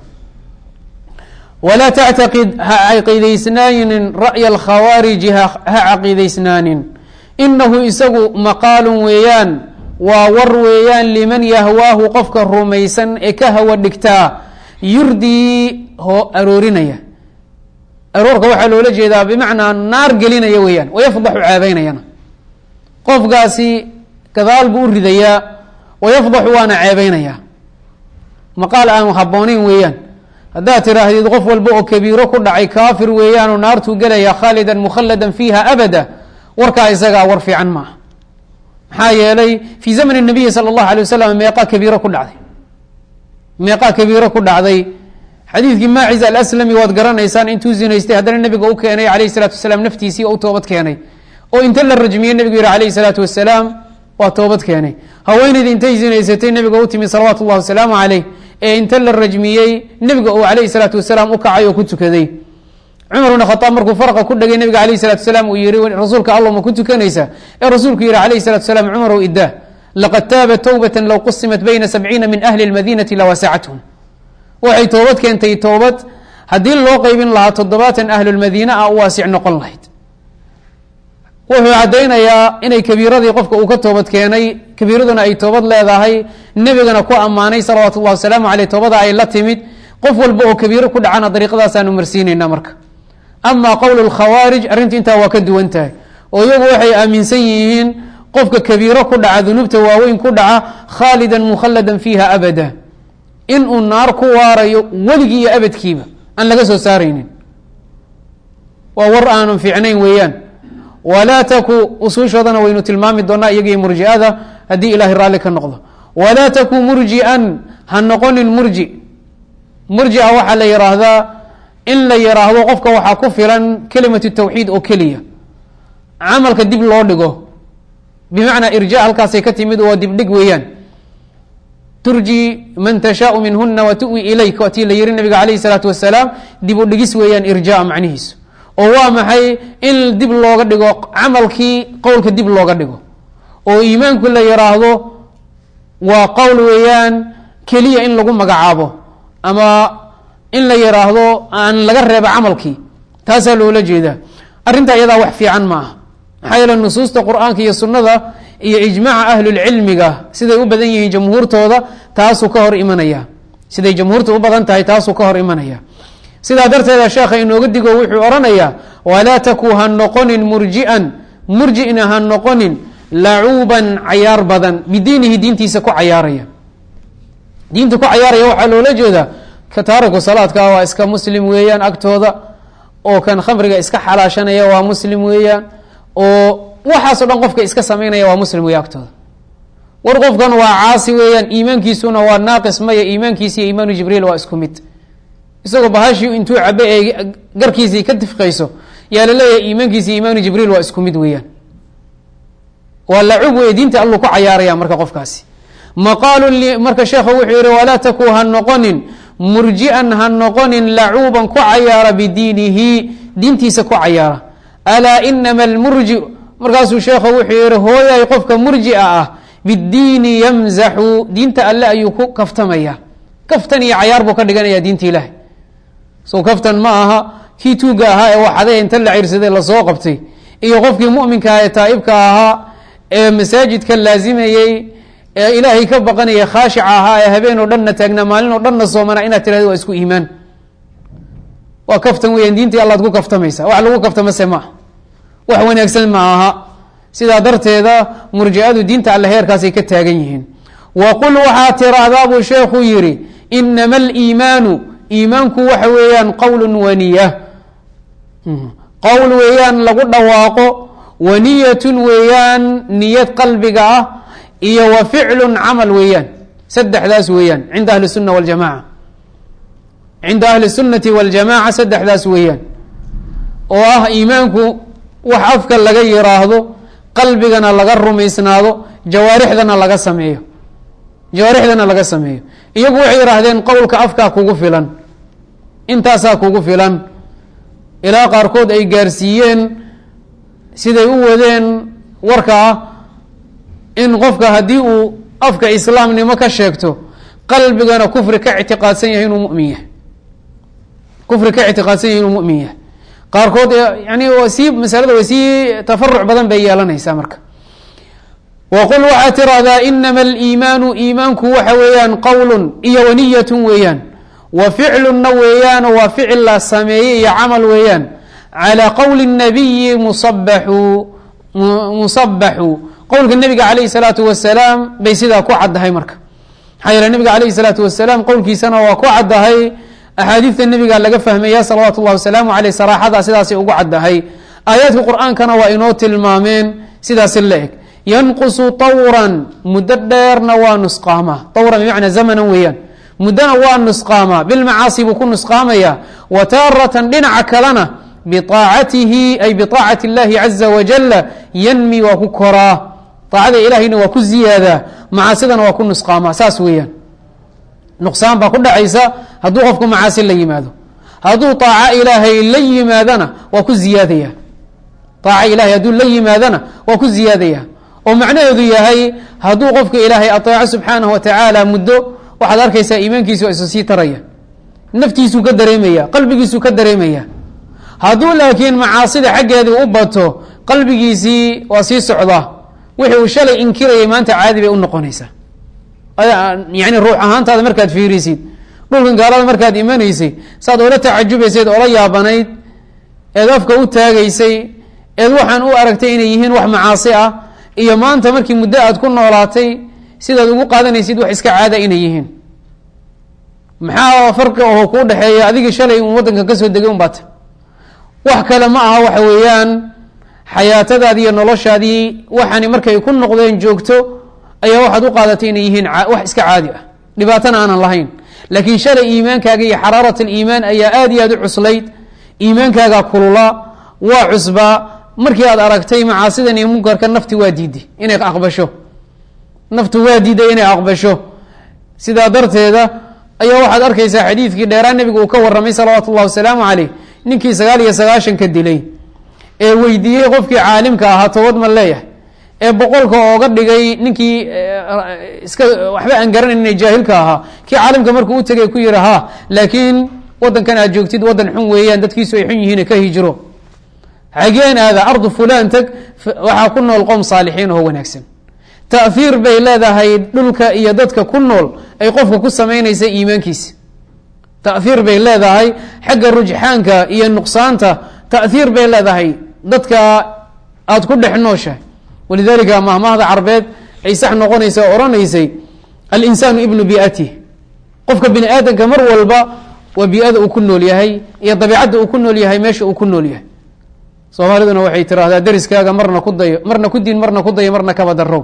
walaa tactaqid ha caqiidaysnaanin ra'ya alkhawaariji ha caqiidaysnaanin inahu isagu maqaalun weeyaan waa war weeyaan liman yahwaahu qofka rumaysan ee ka hawa dhigtaa yurdii ho aroorinaya aroorka waxaa loola jeedaa bimacnaa naar gelinaya weeyaan wayafdaxu caabeynayana qofkaasi gadaal buu u ridayaa wayafdaxu waana ceebeynayaa maqaal aan habbooneyn weeyaan haddaad tiraahdid qof walba oo kabiiro ku dhacay kaafir weeyaanoo naartuu gelaya khaalidan mukhalladan fiiha abada warkaa isagaa war fiican maaha maxaa yeelay fii zamani nabiyi sala allahu alay wasalam meeqaa kabiiro ku dhacday meeqaa kabiiro ku dhacday xadiidkii maacis alaslami waad garanaysaan intuu zinaystay haddana nebiga u keenay alayh salatu wasalaam naftiisii oo u toobad keenay oo inta la rajmiyey nebigu yihi alayh salaatu wasalaam waa toobad keenay haweeneyda intay zinaysatay nebiga u timi salawaatu llahi wasalaamu caleyh ee inta la rajmiyey nebiga uu alayhi salaatu wasalaam u kacay oo ku tukaday cumar bn khaaab markuu farqa ku dhagay nebiga alayh salatu wasalaam uu yihi rasuulka allah ma ku tukanaysaa ee rasuulku yihi alayh salatu wasalaam cumarow idaa laqad taaba towbata low qusimat bayna sabciina min ahli lmadinati lawaasacathum waxay toobad keentay toobad haddii loo qeybin lahaa toddobaatan ahlulmadiina ah u waasic noqon lahayd wuxuu caddaynayaa inay kabiiradii qofka uu ka toobad keenay kabiiraduna ay toobad leedahay nebigana ku ammaanay salawaatu ullahi wasalaamu caleyh toobada ay la timid qof walba oo kabiiro ku dhacana dariiqadaasaanu marsiinaynaa marka amaa qowlu lkhawaarij arrintu intaa waa ka duwan tahay oo iyagu waxay aaminsan yihiin qofka kabiiro ku dhaca dunuubta waaweyn ku dhaca khaalidan mukhalladan fiiha abada in uu naar ku waarayo weligii iyo abadkiiba aan laga soo saaraynin waa war aanan fiicnayn weeyaan walaa taku usuushoodana waynu tilmaami doonaa iyagiyo murji'ada haddii ilaahay raalli ka noqdo walaa taku murji'an ha noqonin murji murji'a waxaa la yidhaahdaa in la yidhaahdo qofka waxaa ku filan kelimatu tawxiid oo keliya camalka dib loo dhigo bimacnaa irja halkaasay ka timid waa dibdhig weeyaan turji man tashaau minhuna wa tuwi ilayk waatii la yihi nabiga alayh salaatu wasalaam dib u dhigis weeyaan irjaa macnihiisu oo waa maxay in dib looga dhigo camalkii qowlka dib looga dhigo oo iimaanku la yiraahdo waa qowl weeyaan keliya in lagu magacaabo ama in la yiraahdo aan laga reebo camalkii taasaa loola jeedaa arrintaa iyadaa wax fiican ma aha maxaa yeele nusuusta qur-aanka iyo sunnada iyo ijmaaca ahlulcilmiga siday u badan yihiin jamhuurtooda taasuu ka hor imanaya siday jamhuurta u badan tahay taasuu ka hor imanaya sidaa darteeda sheekha inooga digo wuxuu odhanayaa walaa taku ha noqonin murji'an murjina ha noqonin lacuuban cayaar badan bidiinihi diintiisa ku cayaaraya diinta ku cayaaraya waxaa loola jeedaa ka taariku salaadka waa iska muslim weeyaan agtooda oo kan khamriga iska xalaashanaya waa muslim weeyaan oo waxaasoo dhan qofka iska samaynaya waa muslim weya agtooda war qofkan waa caasi weeyaan iimaankiisuna waa naaqis maya iimaankiisi iyo iimaanu jibriil waa isku mid isagoo bahashii intuu cabe ee garkiisii ka tifqayso yaa la leeyahay iimaankiisi iyo iimaanu jibriil waa isku mid weeyaan waa lacub wey diinta alluu ku cayaaraya marka qofkaasi maqaalu marka sheekhu wuxuu yihi walaa taku ha noqonin murji'an ha noqonin lacuuban ku cayaara bidiinihi diintiisa ku cayaara alaa inama almurji markaasuu sheekhu wuxuu yihi hooyay qofka murji'a ah bidiini yamzaxu diinta alle ayuu ku kaftamaya kaftan iyo cayaar buu ka dhiganaya diinta ilaahay so kaftan ma aha kii tuuga ahaa ee waxade inta la cirsaday lasoo qabtay iyo qofkii muminka ah ee taa'ibka ahaa ee masaajidka laazimayey ee ilaahay ka baqanaya khaashica ahaa ee habeen oo dhanna taagnaa maalin oo dhanna soomana inaad tirahdo waa isku iimaan waa kaftan weeyaan diintii allaad ku kaftamaysa wax lagu kaftamase maaha wax wanaagsan ma aha sidaa darteeda murji'adu diinta alle heerkaasay ka taagan yihiin wa qul waxaa tiraahdaa buu sheekhu yidhi inama aliimaanu iimaanku waxa weeyaan qowl waniya qowl weeyaan lagu dhawaaqo waniyatun weeyaan niyad qalbiga ah iyo wa ficlun camal weeyaan saddexdaas weeyaan cinda ahli sunna waljamaca cinda ahli sunnati waljamaca saddexdaas weeyaan oo ah iimaanku wax afka laga yiraahdo qalbigana laga rumaysnaado jawaarixdana laga sameeyo jawaarixdana laga sameeyo iyagu waxay yihaahdeen qowlka afkaa kugu filan intaasaa kugu filan ilaa qaarkood ay gaarsiiyeen siday u wadeen warka ah in qofka haddii uu afka islaamnimo ka sheegto qalbigana kufri ka ictiqaadsan yahay inuu mumin yahay kufri ka ictiqaadsan yahay inuu mumin yahay qaarkood yani sii masalada way sii tafaruc badan bay yeelanaysaa marka waqul waxaad tirahdaa inama aliimaanu iimaanku waxa weeyaan qowlun iyo waniyatun weeyaan wa ficlunna weeyaan waa ficil la sameeyey iyo camal weeyaan calaa qowli nabiyi musabaxu musabaxu qowlka nabiga calayhi salaatu wasalaam bay sidaa ku caddahay marka maxaa yeele nabiga calayhi salaatu wasalaam qowlkiisana waa ku caddahay axaadiidta nabiga laga fahmaya salawaatu llahi wasalaamu aleyh saraaxada sidaasay ugu caddahay aayaadka qur-aankana waa inoo tilmaameen sidaasi la eg yanqusu tawran muddo dheerna waa nusqaamaa tawran bimacnaa zamanan weeyaan muddona waa nusqaamaa bilmacaasi buu ku nusqaamaya wa taaratan dhinaca kalena biaacatihi ay biaacati اllahi caza wajala yanmi waa ku koraa aacada ilahayna waa ku ziyaadaa macaasidana waa ku nusqaamaa saas weeyaan nuqsaan baa ku dhacaysa hadduu qofku macaasi la yimaado hadduu aaco ilaahay la yimaadana waa ku ziyaadaya aaco ilahay hadduu la yimaadana waa ku ziyaadaya oo macnaheedu yahay hadduu qofka ilaahay aeeco subxaanahu watacaala muddo waxaad arkaysaa iimaankiisu isu sii taraya naftiisuu ka dareemaya qalbigiisuu ka dareemaya hadduu laakiin macaasida xaggeedii u bato qalbigiisii waa sii socdaa wixii uu shalay inkirayay maanta caadi bay u noqonaysaa yani ruux ahaantaada markaad fiirisid dhulkan gaalada markaad imanaysay saad oola tacajubaysayd oola yaabanayd eed afka u taagaysay eed waxaan u aragtay inay yihiin wax macaasi ah iyo maanta markii muddo aad ku noolaatay sidaad ugu qaadanaysid wax iska caada inay yihiin maxaa farqi oo kuu dhexeeya adigii shalay un waddanka kasoo degay un baata wax kale ma aha waxa weeyaan xayaatadaadii iyo noloshaadii waxaani markay ku noqdeen joogto ayaa waxaad u qaadatay inay yihiin wax iska caadi ah dhibaatana aanan lahayn laakiin shalay iimaankaaga iyo xaraarat aliimaan ayaa aada iyo aad u cuslayd iimaankaaga kulula waa cusbaa markii aad aragtay macaasidan iyo munkarka nafti waa diiday inay aqbasho naftu waa diiday inay aqbasho sidaa darteeda ayaa waxaad arkaysaa xadiidkii dheeraa nebigu uu ka warramay salawaatu ullahi wasalaamu caleyh ninkii sagaal iyo sagaashanka dilay ee weydiiyey qofkii caalimka ahaa toobad ma leeyahay ee boqolka ooga dhigay ninkii iska waxba aan garanayn jaahilka ahaa kii caalimka markuu u tegay ku yihi ha laakiin wadankan aad joogtid wadan xun weeyaan dadkiisu ay xun yihiin ka hijiro xageen aada ardu fulan tag waxaa ku nool qowm saalixiin oo wanaagsan taahiir bay leedahay dhulka iyo dadka ku nool ay qofka ku samaynaysa iimaankiisa taahiir bay leedahay xagga rujxaanka iyo nuqsaanta taahiir bay leedahay dadka aada ku dhex nooshahay walidalika mahmahda carbeed ay sax noqonaysa oo odhanaysay alinsaanu ibnu biatih qofka bini aadamka mar walba waa bii'ada uu ku nool yahay iyo dabiicadda uu ku nool yahay meesha uu ku nool yahay soomaaliduna waxay tiraahdaa deriskaaga marna ku dayo marna ku diin marna ku dayo marna kaba darow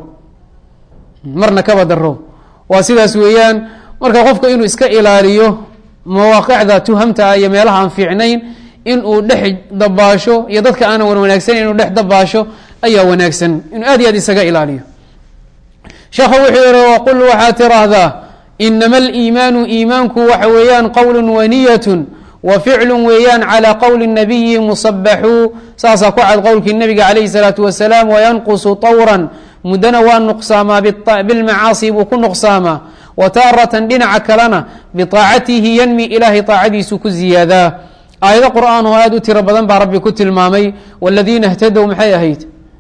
marna kaba darow waa sidaas weeyaan marka qofka inuu iska ilaaliyo mawaaqicda tuhamta ah iyo meelaha aan fiicnayn in uu dhex dabaasho iyo dadka aanan wan wanaagsanan inuu dhex dabaasho ayaa wanaagsan inuu aad iyo aad isaga ilaaliyo sheekhu wuxuu yihi waqul waxaad tiraahdaa inama aliimaanu iimaanku waxa weeyaan qowlu waniyatun wa ficlu weeyaan calى qowli nabiyi musabaxuu saasaa ku cad qowlkii nabiga calayhi salaatu wasalaam wayanqusu طawran muddana waa nuqsaamaa bilmacaasi buu ku nuqsaamaa wa taaratan dhinaca kalena biطaacatihi yanmi ilaahay طaacadiisu ku ziyaadaa aayado qur'aan oo aad u tiro badan baa rabbi ku tilmaamay wاladiina اhtadow maxay ahayd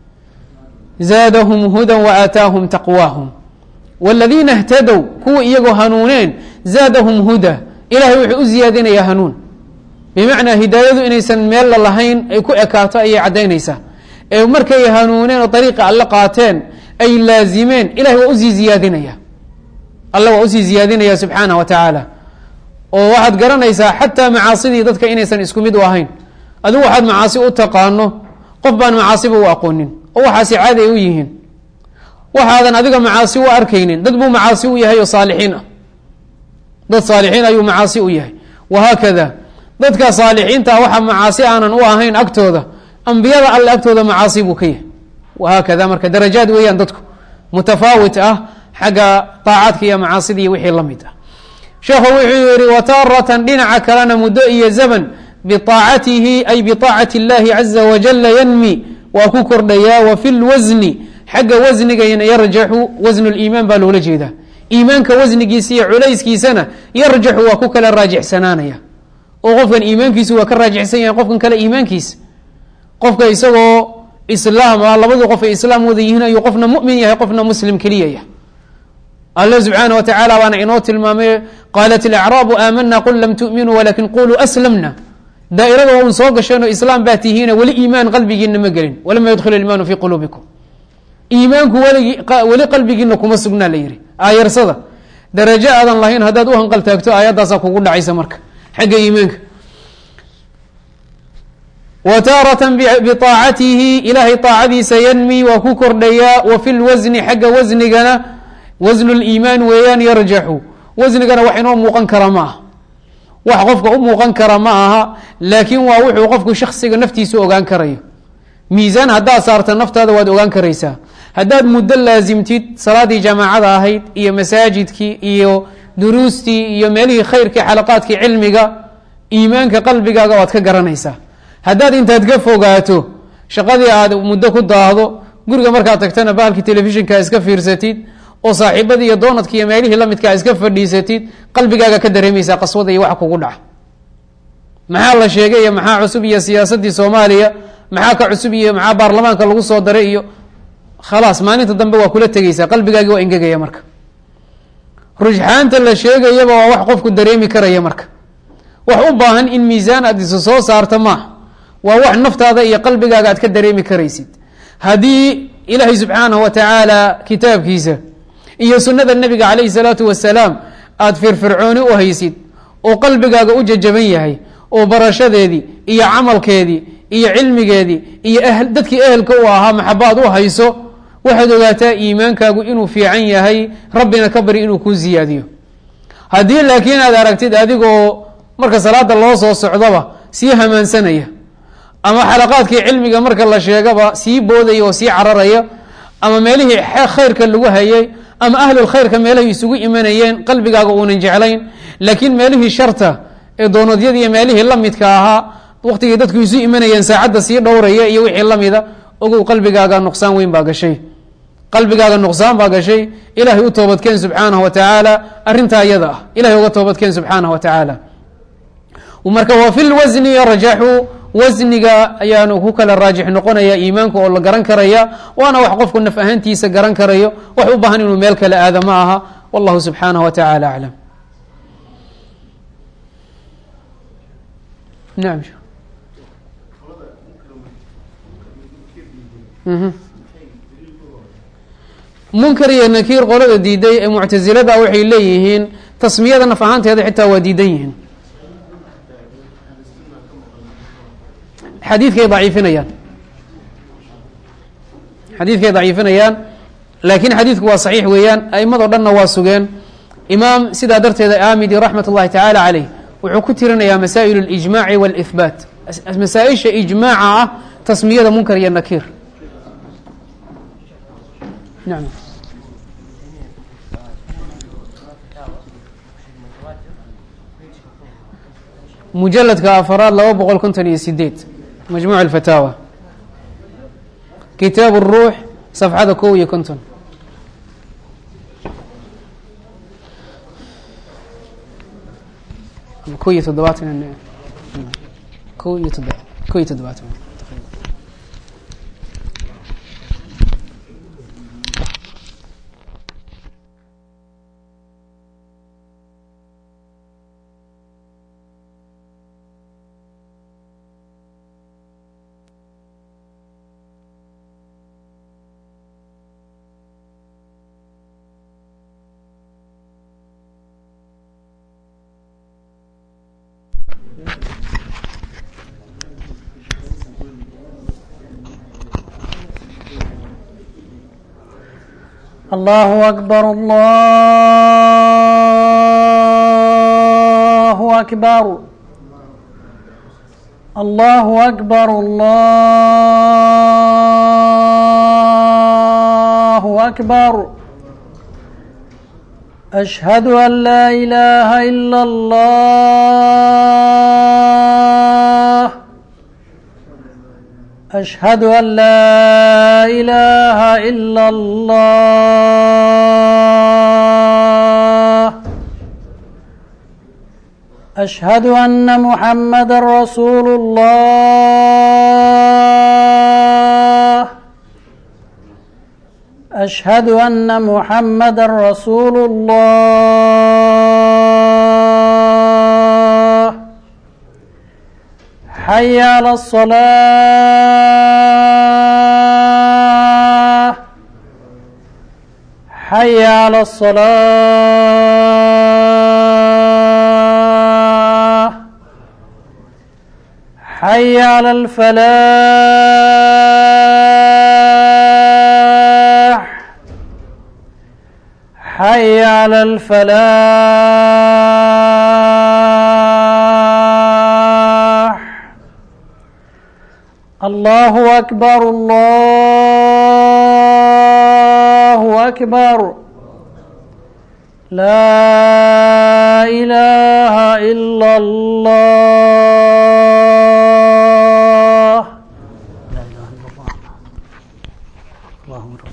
zaadahum huda waaataahum taqwaahum wاladiina اhtadow kuwa iyagoo hanuuneen zaadahum huda ilahay wuxuu u ziyaadinayaa hanuun bimacnaa hidaayadu inaysan meella lahayn ay ku ekaato ayay caddaynaysaa ee markay hanuuneen oo dariiqa alle qaateen ay laazimeen ilahay waa usii ziyaadinaya alle waa usii ziyaadinaya subxaanah wa tacaala oo waxaad garanaysaa xataa macaasidii dadka inaysan isku mid u ahayn adigu waxaad macaasi u taqaano qof baan macaasiba u aqoonin oo waxaasi caadi ay u yihiin waxaadan adiga macaasi u arkaynin dad buu macaasi u yahay oo saalixiin ah dad saalixiin ayuu macaasi u yahay wahaakada dadka saalixiinta waxa macaasi aanan u ahayn agtooda ambiyada alle agtooda macaasi buu ka yahay wahaakada marka darajaad weeyaan dadku mutafaawit ah xagga طaacaadka iyo macaasida iyo wixii la mid ah sheekhu wuxuu yihi wataaratan dhinaca kalena muddo iyo zaman biطaacatihi ay biطaacati اllahi caza wajala yanmi waa ku kordhayaa wa fi lwasni xagga wasnigayna yarjaxu wasn اliimaan baa loola jeedaa iimaanka wasnigiisa iyo culayskiisana yarjaxu waa ku kala raajixsanaanaya oo qofkan iimaankiisu waa ka raajixsan yahay qofkan kale iimaankiisa qofka isagoo islaam ah labadii qof ay islaam wada yihiin ayuu qofna mumin yahay qofna muslim keliya yahay alle subxaana wa tacaala baana inoo tilmaamay qaalat ilacraabu aamana qul lam tu'minuu walakin quluu aslamna daa'irada un soo gasheenoo islaam baa tihiina weli iimaan qalbigiina ma gelin walama yadkhul iimaanu fii quluubikum iimaanku weligi weli qalbigiina kuma sugnaa la yihi aayarsada darajo aadan lahayn haddaad u hanqal taagto aayaddaasaa kugu dhacaysa marka xagga iimaanka wa taaratan biطaacatihi ilaahay طaacadiisa yanmi waa ku kordhayaa wa fi lwasni xagga wasnigana wasnu liimaan weeyaan yarjaxu wasnigana wax inoo muuqan kara ma aha wax qofka u muuqan kara ma aha laakiin waa wuxuu qofku shaksiga naftiisu ogaan karayo miisaan haddaad saarta naftaada waad ogaan karaysaa haddaad muddo laasimtid salaadii jamaacada ahayd iyo masaajidkii iyo duruustii iyo meelihii khayrkii xalaqaadkii cilmiga iimaanka qalbigaaga waad ka garanaysaa haddaad intaad ka fogaato shaqadii aad muddo ku daahdo guriga markaad tagtana bahalkii telefishinka iska fiirsatid oo saaxiibadii iyo doonadki iyo meelihii lamidkaa iska fadhiisatid qalbigaaga ka dareemaysaa qaswada iyo waxa kugu dhaca maxaa la sheegay iyo maxaa cusub iyo siyaasadii soomaaliya maxaa ka cusub iyo maxaa baarlamaanka lagu soo daray iyo khalaas maalinta dambe waa kula tegeysaa qalbigaagii waa ingegaya marka rujxaanta la sheegayaba waa wax qofku dareemi karaya marka wax u baahan in miisaan aad isu soo saarta maaha waa wax naftaada iyo qalbigaaga aad ka dareemi karaysid haddii ilaahay subxaanahu wa tacaala kitaabkiisa iyo sunada nebiga calayhi salaatu wasalaam aada firfircooni u haysid oo qalbigaaga u jajaban yahay oo barashadeedii iyo camalkeedii iyo cilmigeedii iyo dadkii ehelka u ahaa maxabaad u hayso waxaad ogaataa iimaankaagu inuu fiican yahay rabbina ka bari inuu kuu ziyaadiyo haddii laakiin aad aragtid adigoo marka salaada loo soo socdaba sii hamaansanaya ama xalaqaadkii cilmiga marka la sheegaba sii boodaya oo sii cararaya ama meelihii khayrka lagu hayay ama ahlul khayrka meelahay isugu imanayeen qalbigaaga uunan jeclayn laakiin meelihii sharta ee doonadyadii iyo meelihii lamidka ahaa waqtigii dadku isu imanayeen saacadda sii dhowraya iyo wixii lamida ogow qalbigaaga nuqsaan weyn baa gashay qalbigaaga nuqsaan baa gashay ilahay u toobadkeen subxaanahu wa tacaala arrintaa iyada ah ilahay uga toobadkeen subxaanahu wa tacaala marka wa fi lwasni yarjaxu wasniga ayaanu ku kala raajix noqonaya iimaanka oo la garan karaya waana wax qofku naf ahaantiisa garan karayo wax u baahan inuu meel kale aada ma aha wallahu subxaanaه wa taعala aclam nam munkar iyo nakiir qolada diiday ee muctasilada waxay leeyihiin tasmiyada naf ahaanteeda xitaa waa diidan yihiin xadiidkay daciifinayaan xadiidkay daciifinayaan laakiin xadiidku waa saxiix weeyaan a'imadoo dhanna waa sugeen imaam sidaa darteeda aamidi raxmat اllahi tacaala caleyh wuxuu ku tirinayaa masaa'il اlijmaaci wاlihbaat masaa-isha ijmaaca ah tasmiyada munkar iyo nakiir nam mujaladka afaraad laba boqol konton iyo sideed majmuuc alfataawa kitaab الruux safxada kow iyo konton ko iyo toddobaatan ko iyo toddoba ko iyo toddobaatan الله أكبر الله أكبر الله أكبر الله أكبر أشهد أن لا إله إلا الله أشهد أن لا إله إلا الله أشهد أن محمد رسول الله أشهد أن محمد رسول الله حي على الصلاة حي على الصلاة حي على الفلاح حي على الفلاح الله أكبر الله أكبر لا إله إلا الله لا إله إلا الله اللهم رب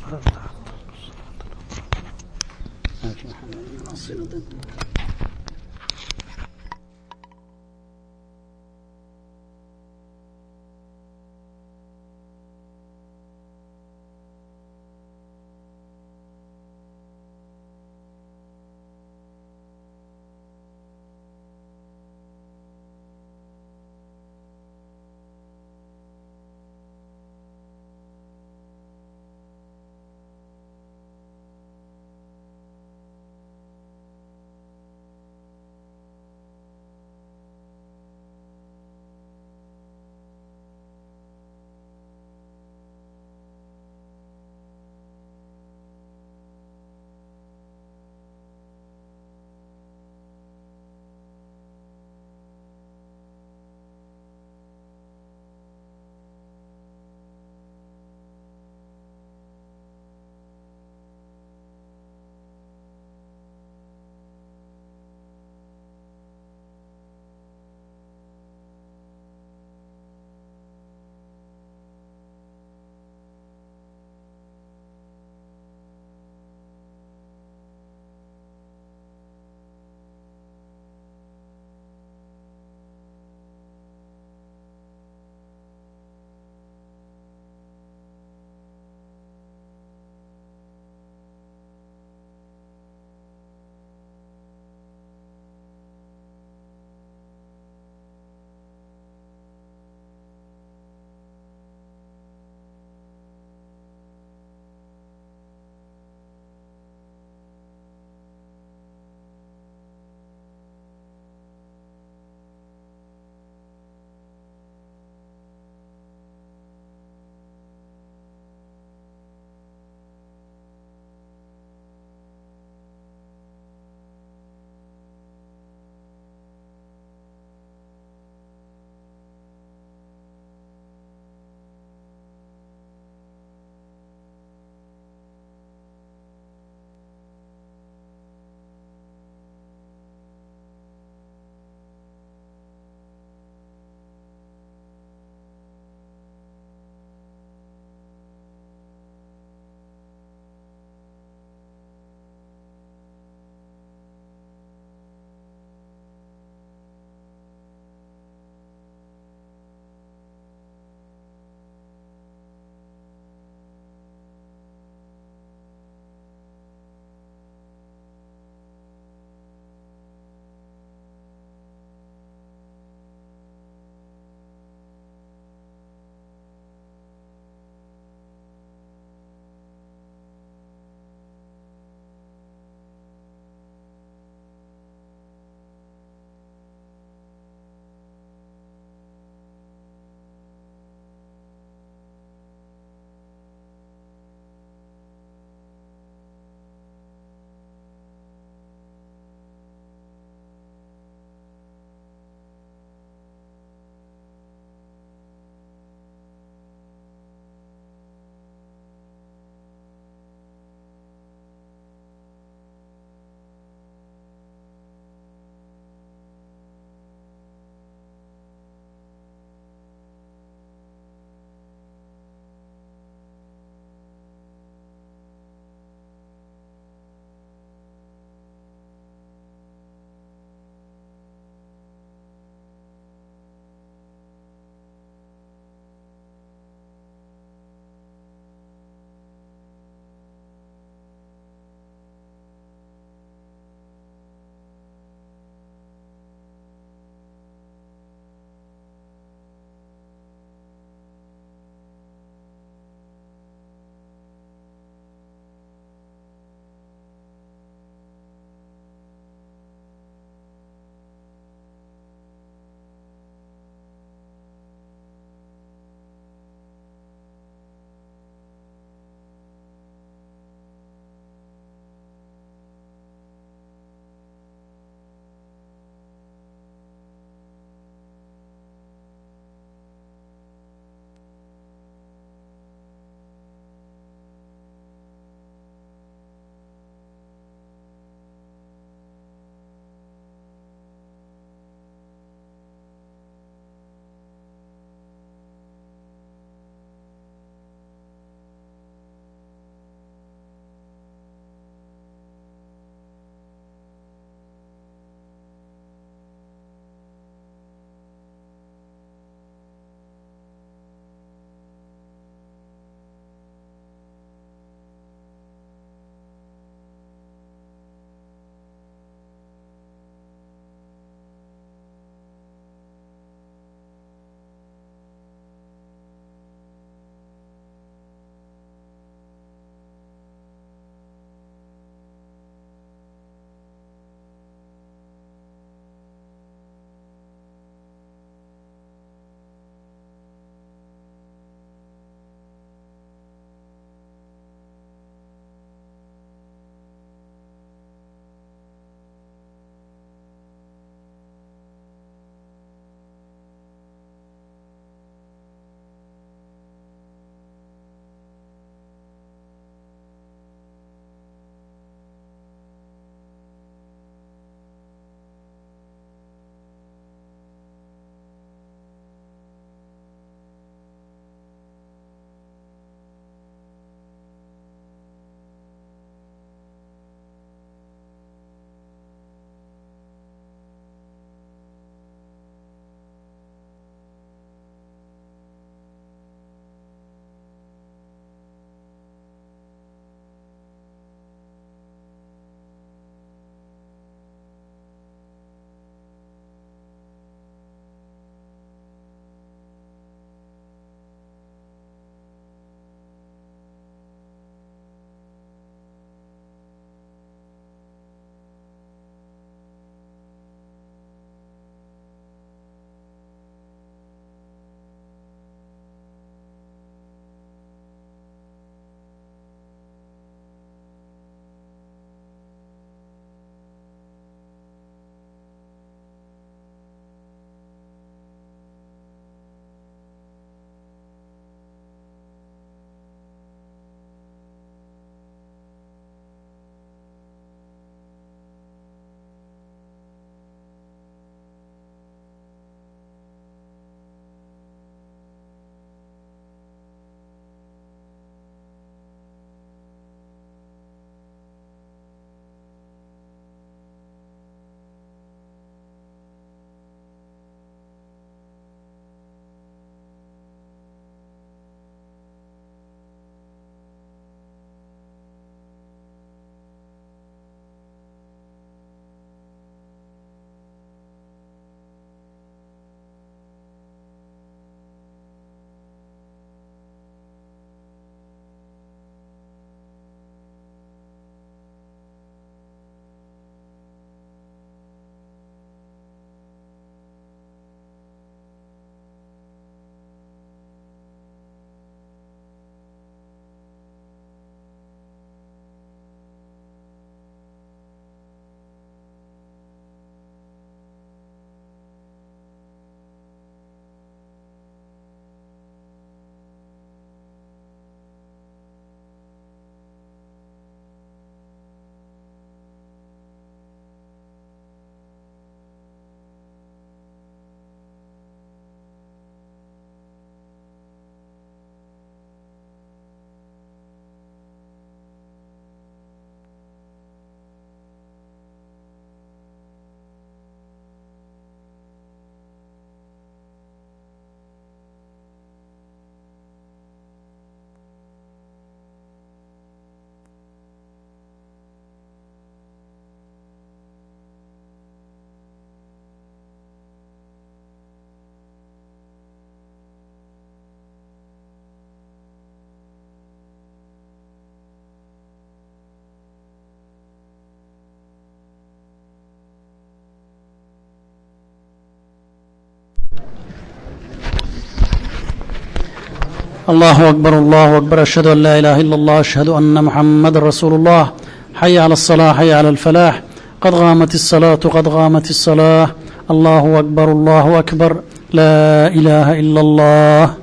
الله أكبر الله أكبر أشهد أن لا إله إلا الله أشهد أن محمد رسول الله حي على الصلاة حي على الفلاح قد غامت الصلاة قد غامت الصلاة الله أكبر الله أكبر لا إله إلا الله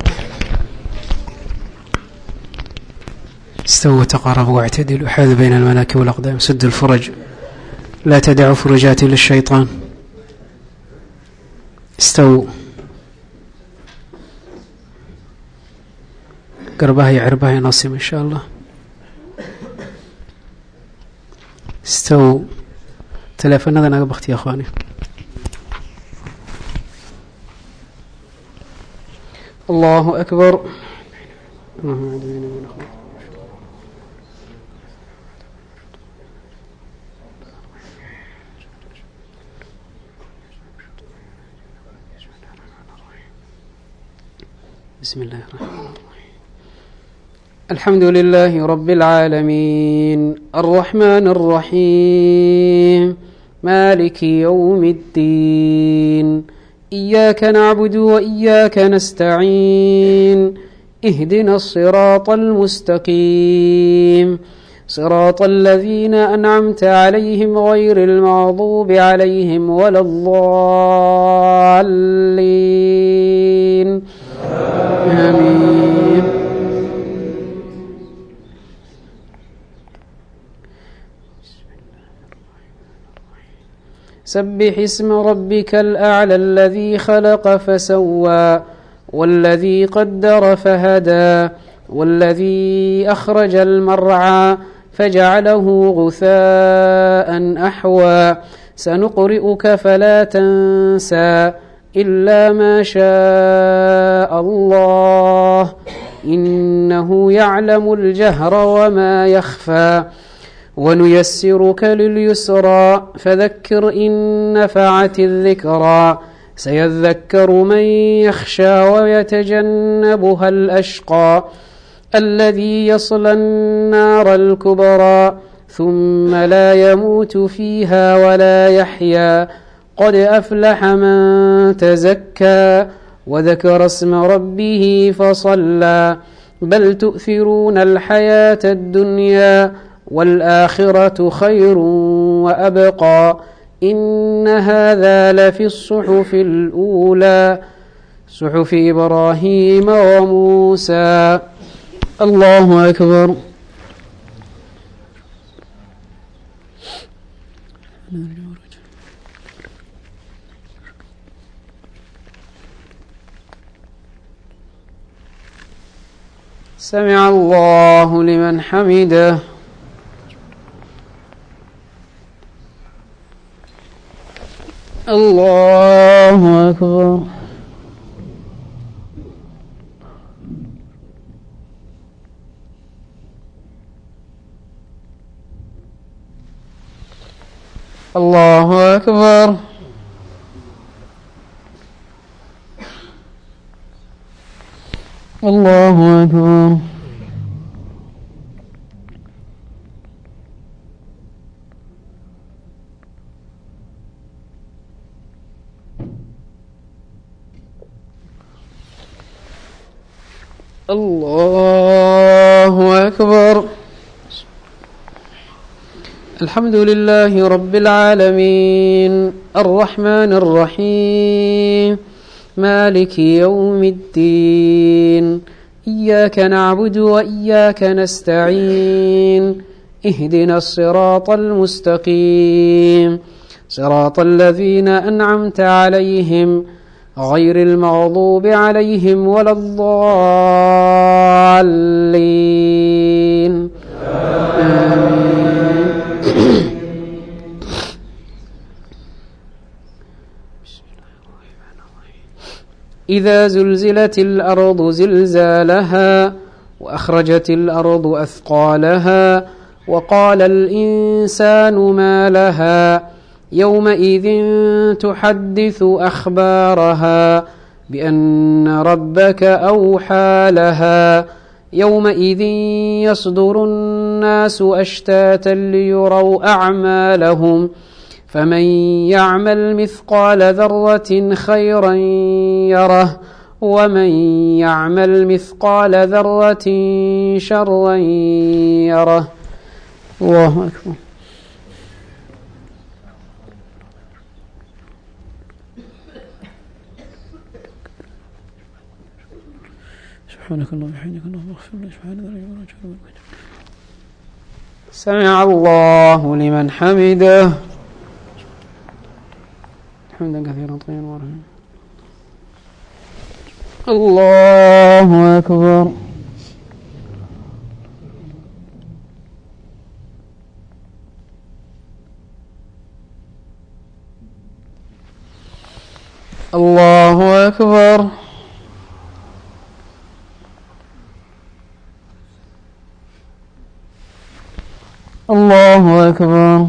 استووا تقاربوا واعتدلوا حاذوا بين المناكب والأقدام سدوا الفرج لا تدعوا فرجات للشيطان استووا قربها يعربها ينصم إن شاء الله استووا تلفننا naga bakti ya akhwaani الله أكبر بسم الله الرحمن الرحيم الحمد لله رب العالمين الرحمن الرحيم مالك يوم الدين إياك نعبد وإياك نستعين اهدنا الصراط المستقيم صراط الذين أنعمت عليهم غير المغضوب عليهم ولا الضالين آمين سبح اسم ربك الأعلى الذي خلق فسوى والذي قدر فهدى والذي أخرج المرعى فجعله غثاء أحوى سنقرئك فلا تنسى إلا ما شاء الله إنه يعلم الجهر وما يخفى ونيسرك لليسرى فذكر إن نفعت الذكرى سيذكر من يخشى ويتجنبها الأشقى الذي يصلى النار الكبرى ثم لا يموت فيها ولا يحيا قد أفلح من تزكى وذكر اسم ربه فصلى بل تؤثرون الحياة الدنيا والآخرة خير وأبقى إن هذا لفي الصحف الأولى صحف إبراهيم وموسى الله أكبر سمع الله لمن حمده الله أكبر الله أكبر الله أكبر الله أكبر الحمد لله رب العالمين الرحمن الرحيم مالك يوم الدين إياك نعبد وإياك نستعين اهدنا الصراط المستقيم صراط الذين أنعمت عليهم غير المغضوب عليهم ولا الضالين إذا زلزلت الأرض زلزالها وأخرجت الأرض أثقالها وقال الإنسان ما لها يومئذ تحدث أخبارها بأن ربك أوحى لها يومئذ يصدر الناس أشتاتا ليروا أعمالهم فمن يعمل مثقال ذرة خيرا يره ومن يعمل مثقال ذرة شرا يره الله أكبر سبحانك اللهم وبحمدك اللهم اغفر لي سبحان ذلك سمع الله لمن حمده حمدا كثيرا طيبا ورحمة الله أكبر الله أكبر الله أكبر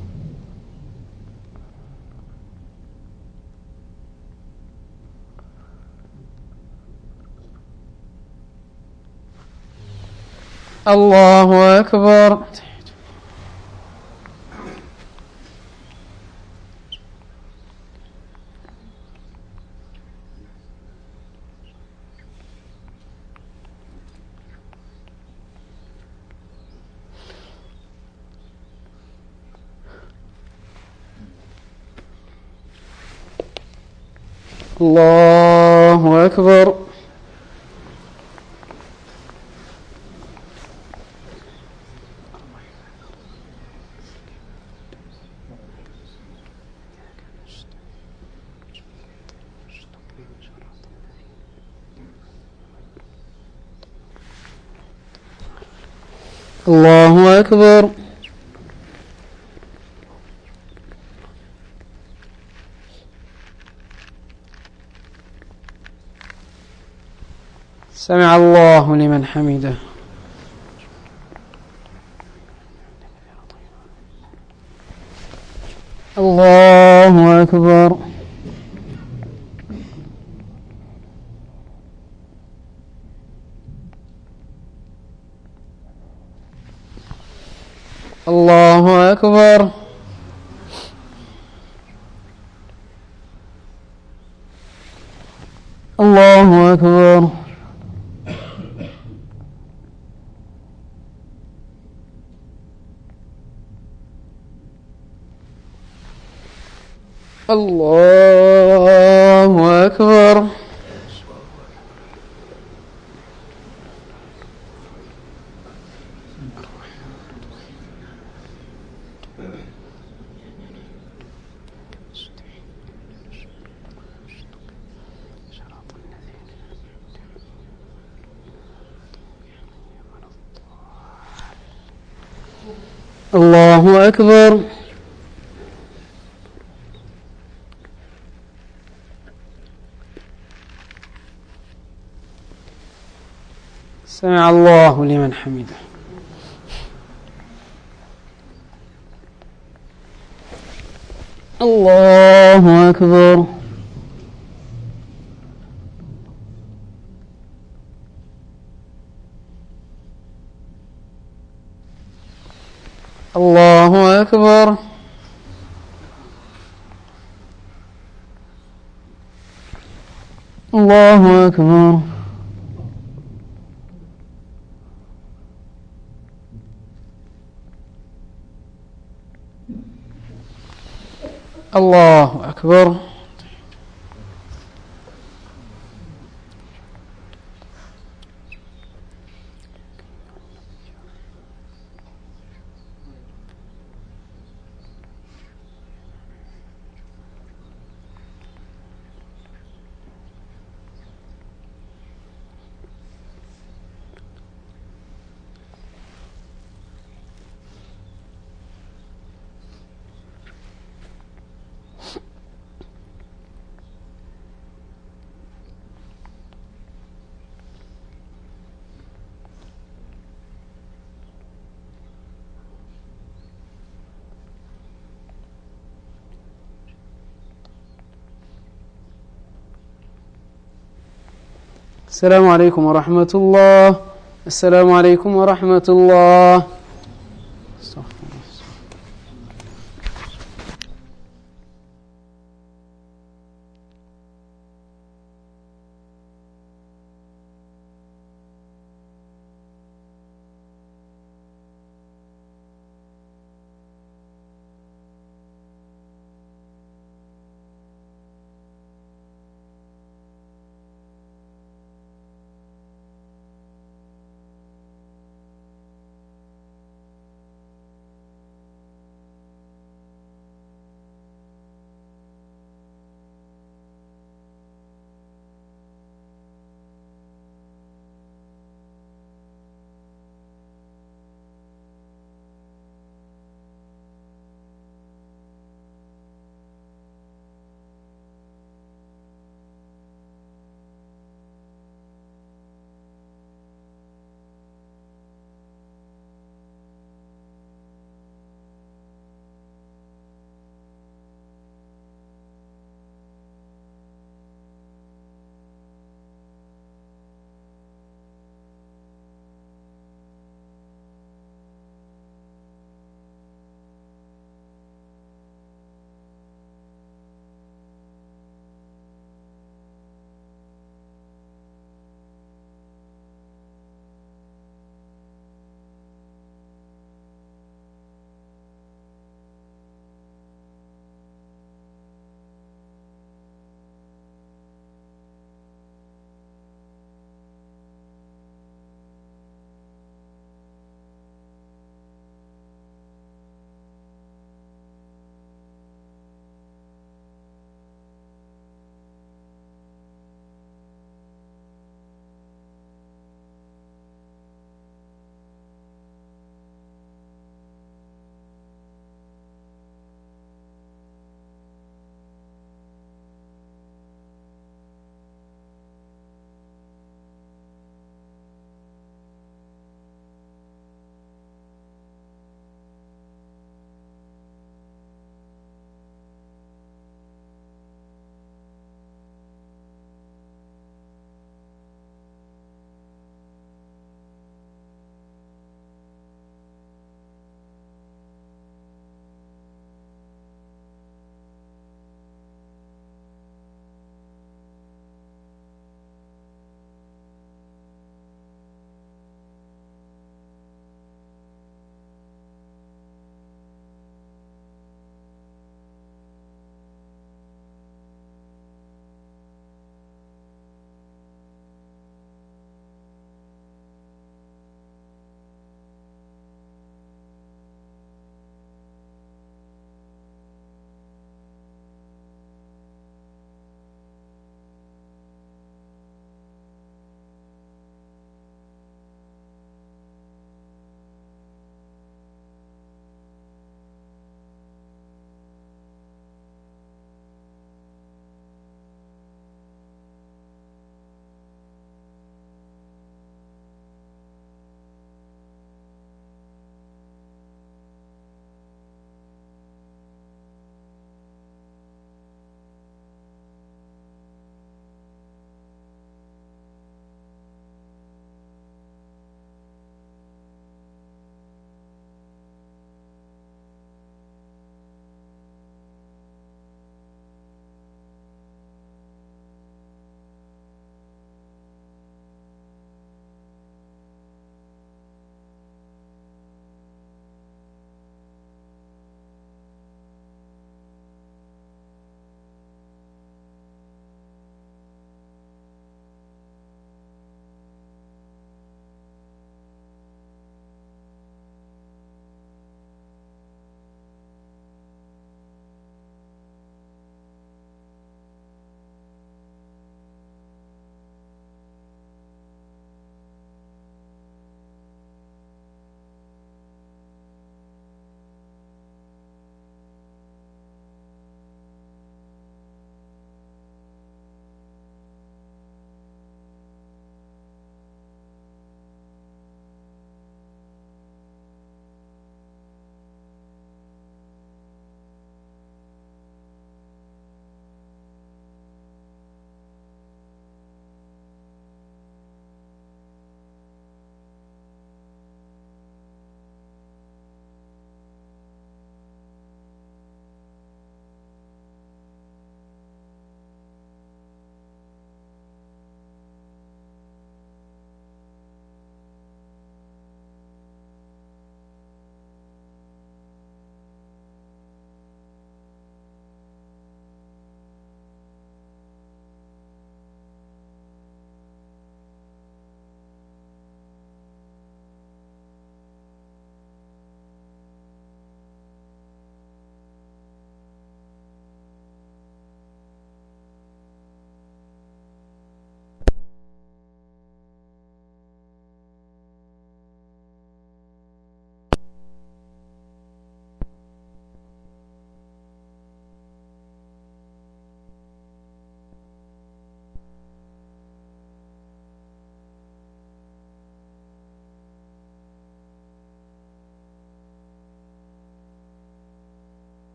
الله أكبر الله أكبر الله أكبر سمع الله لمن حمده الله أكبر الله أكبر الله أكبر الله أكبر الله أكبر سمع الله لمن حمده الله أكبر الله أكبر الله أكبر الله أكبر السلام عليكم ورحمة الله السلام عليكم ورحمة الله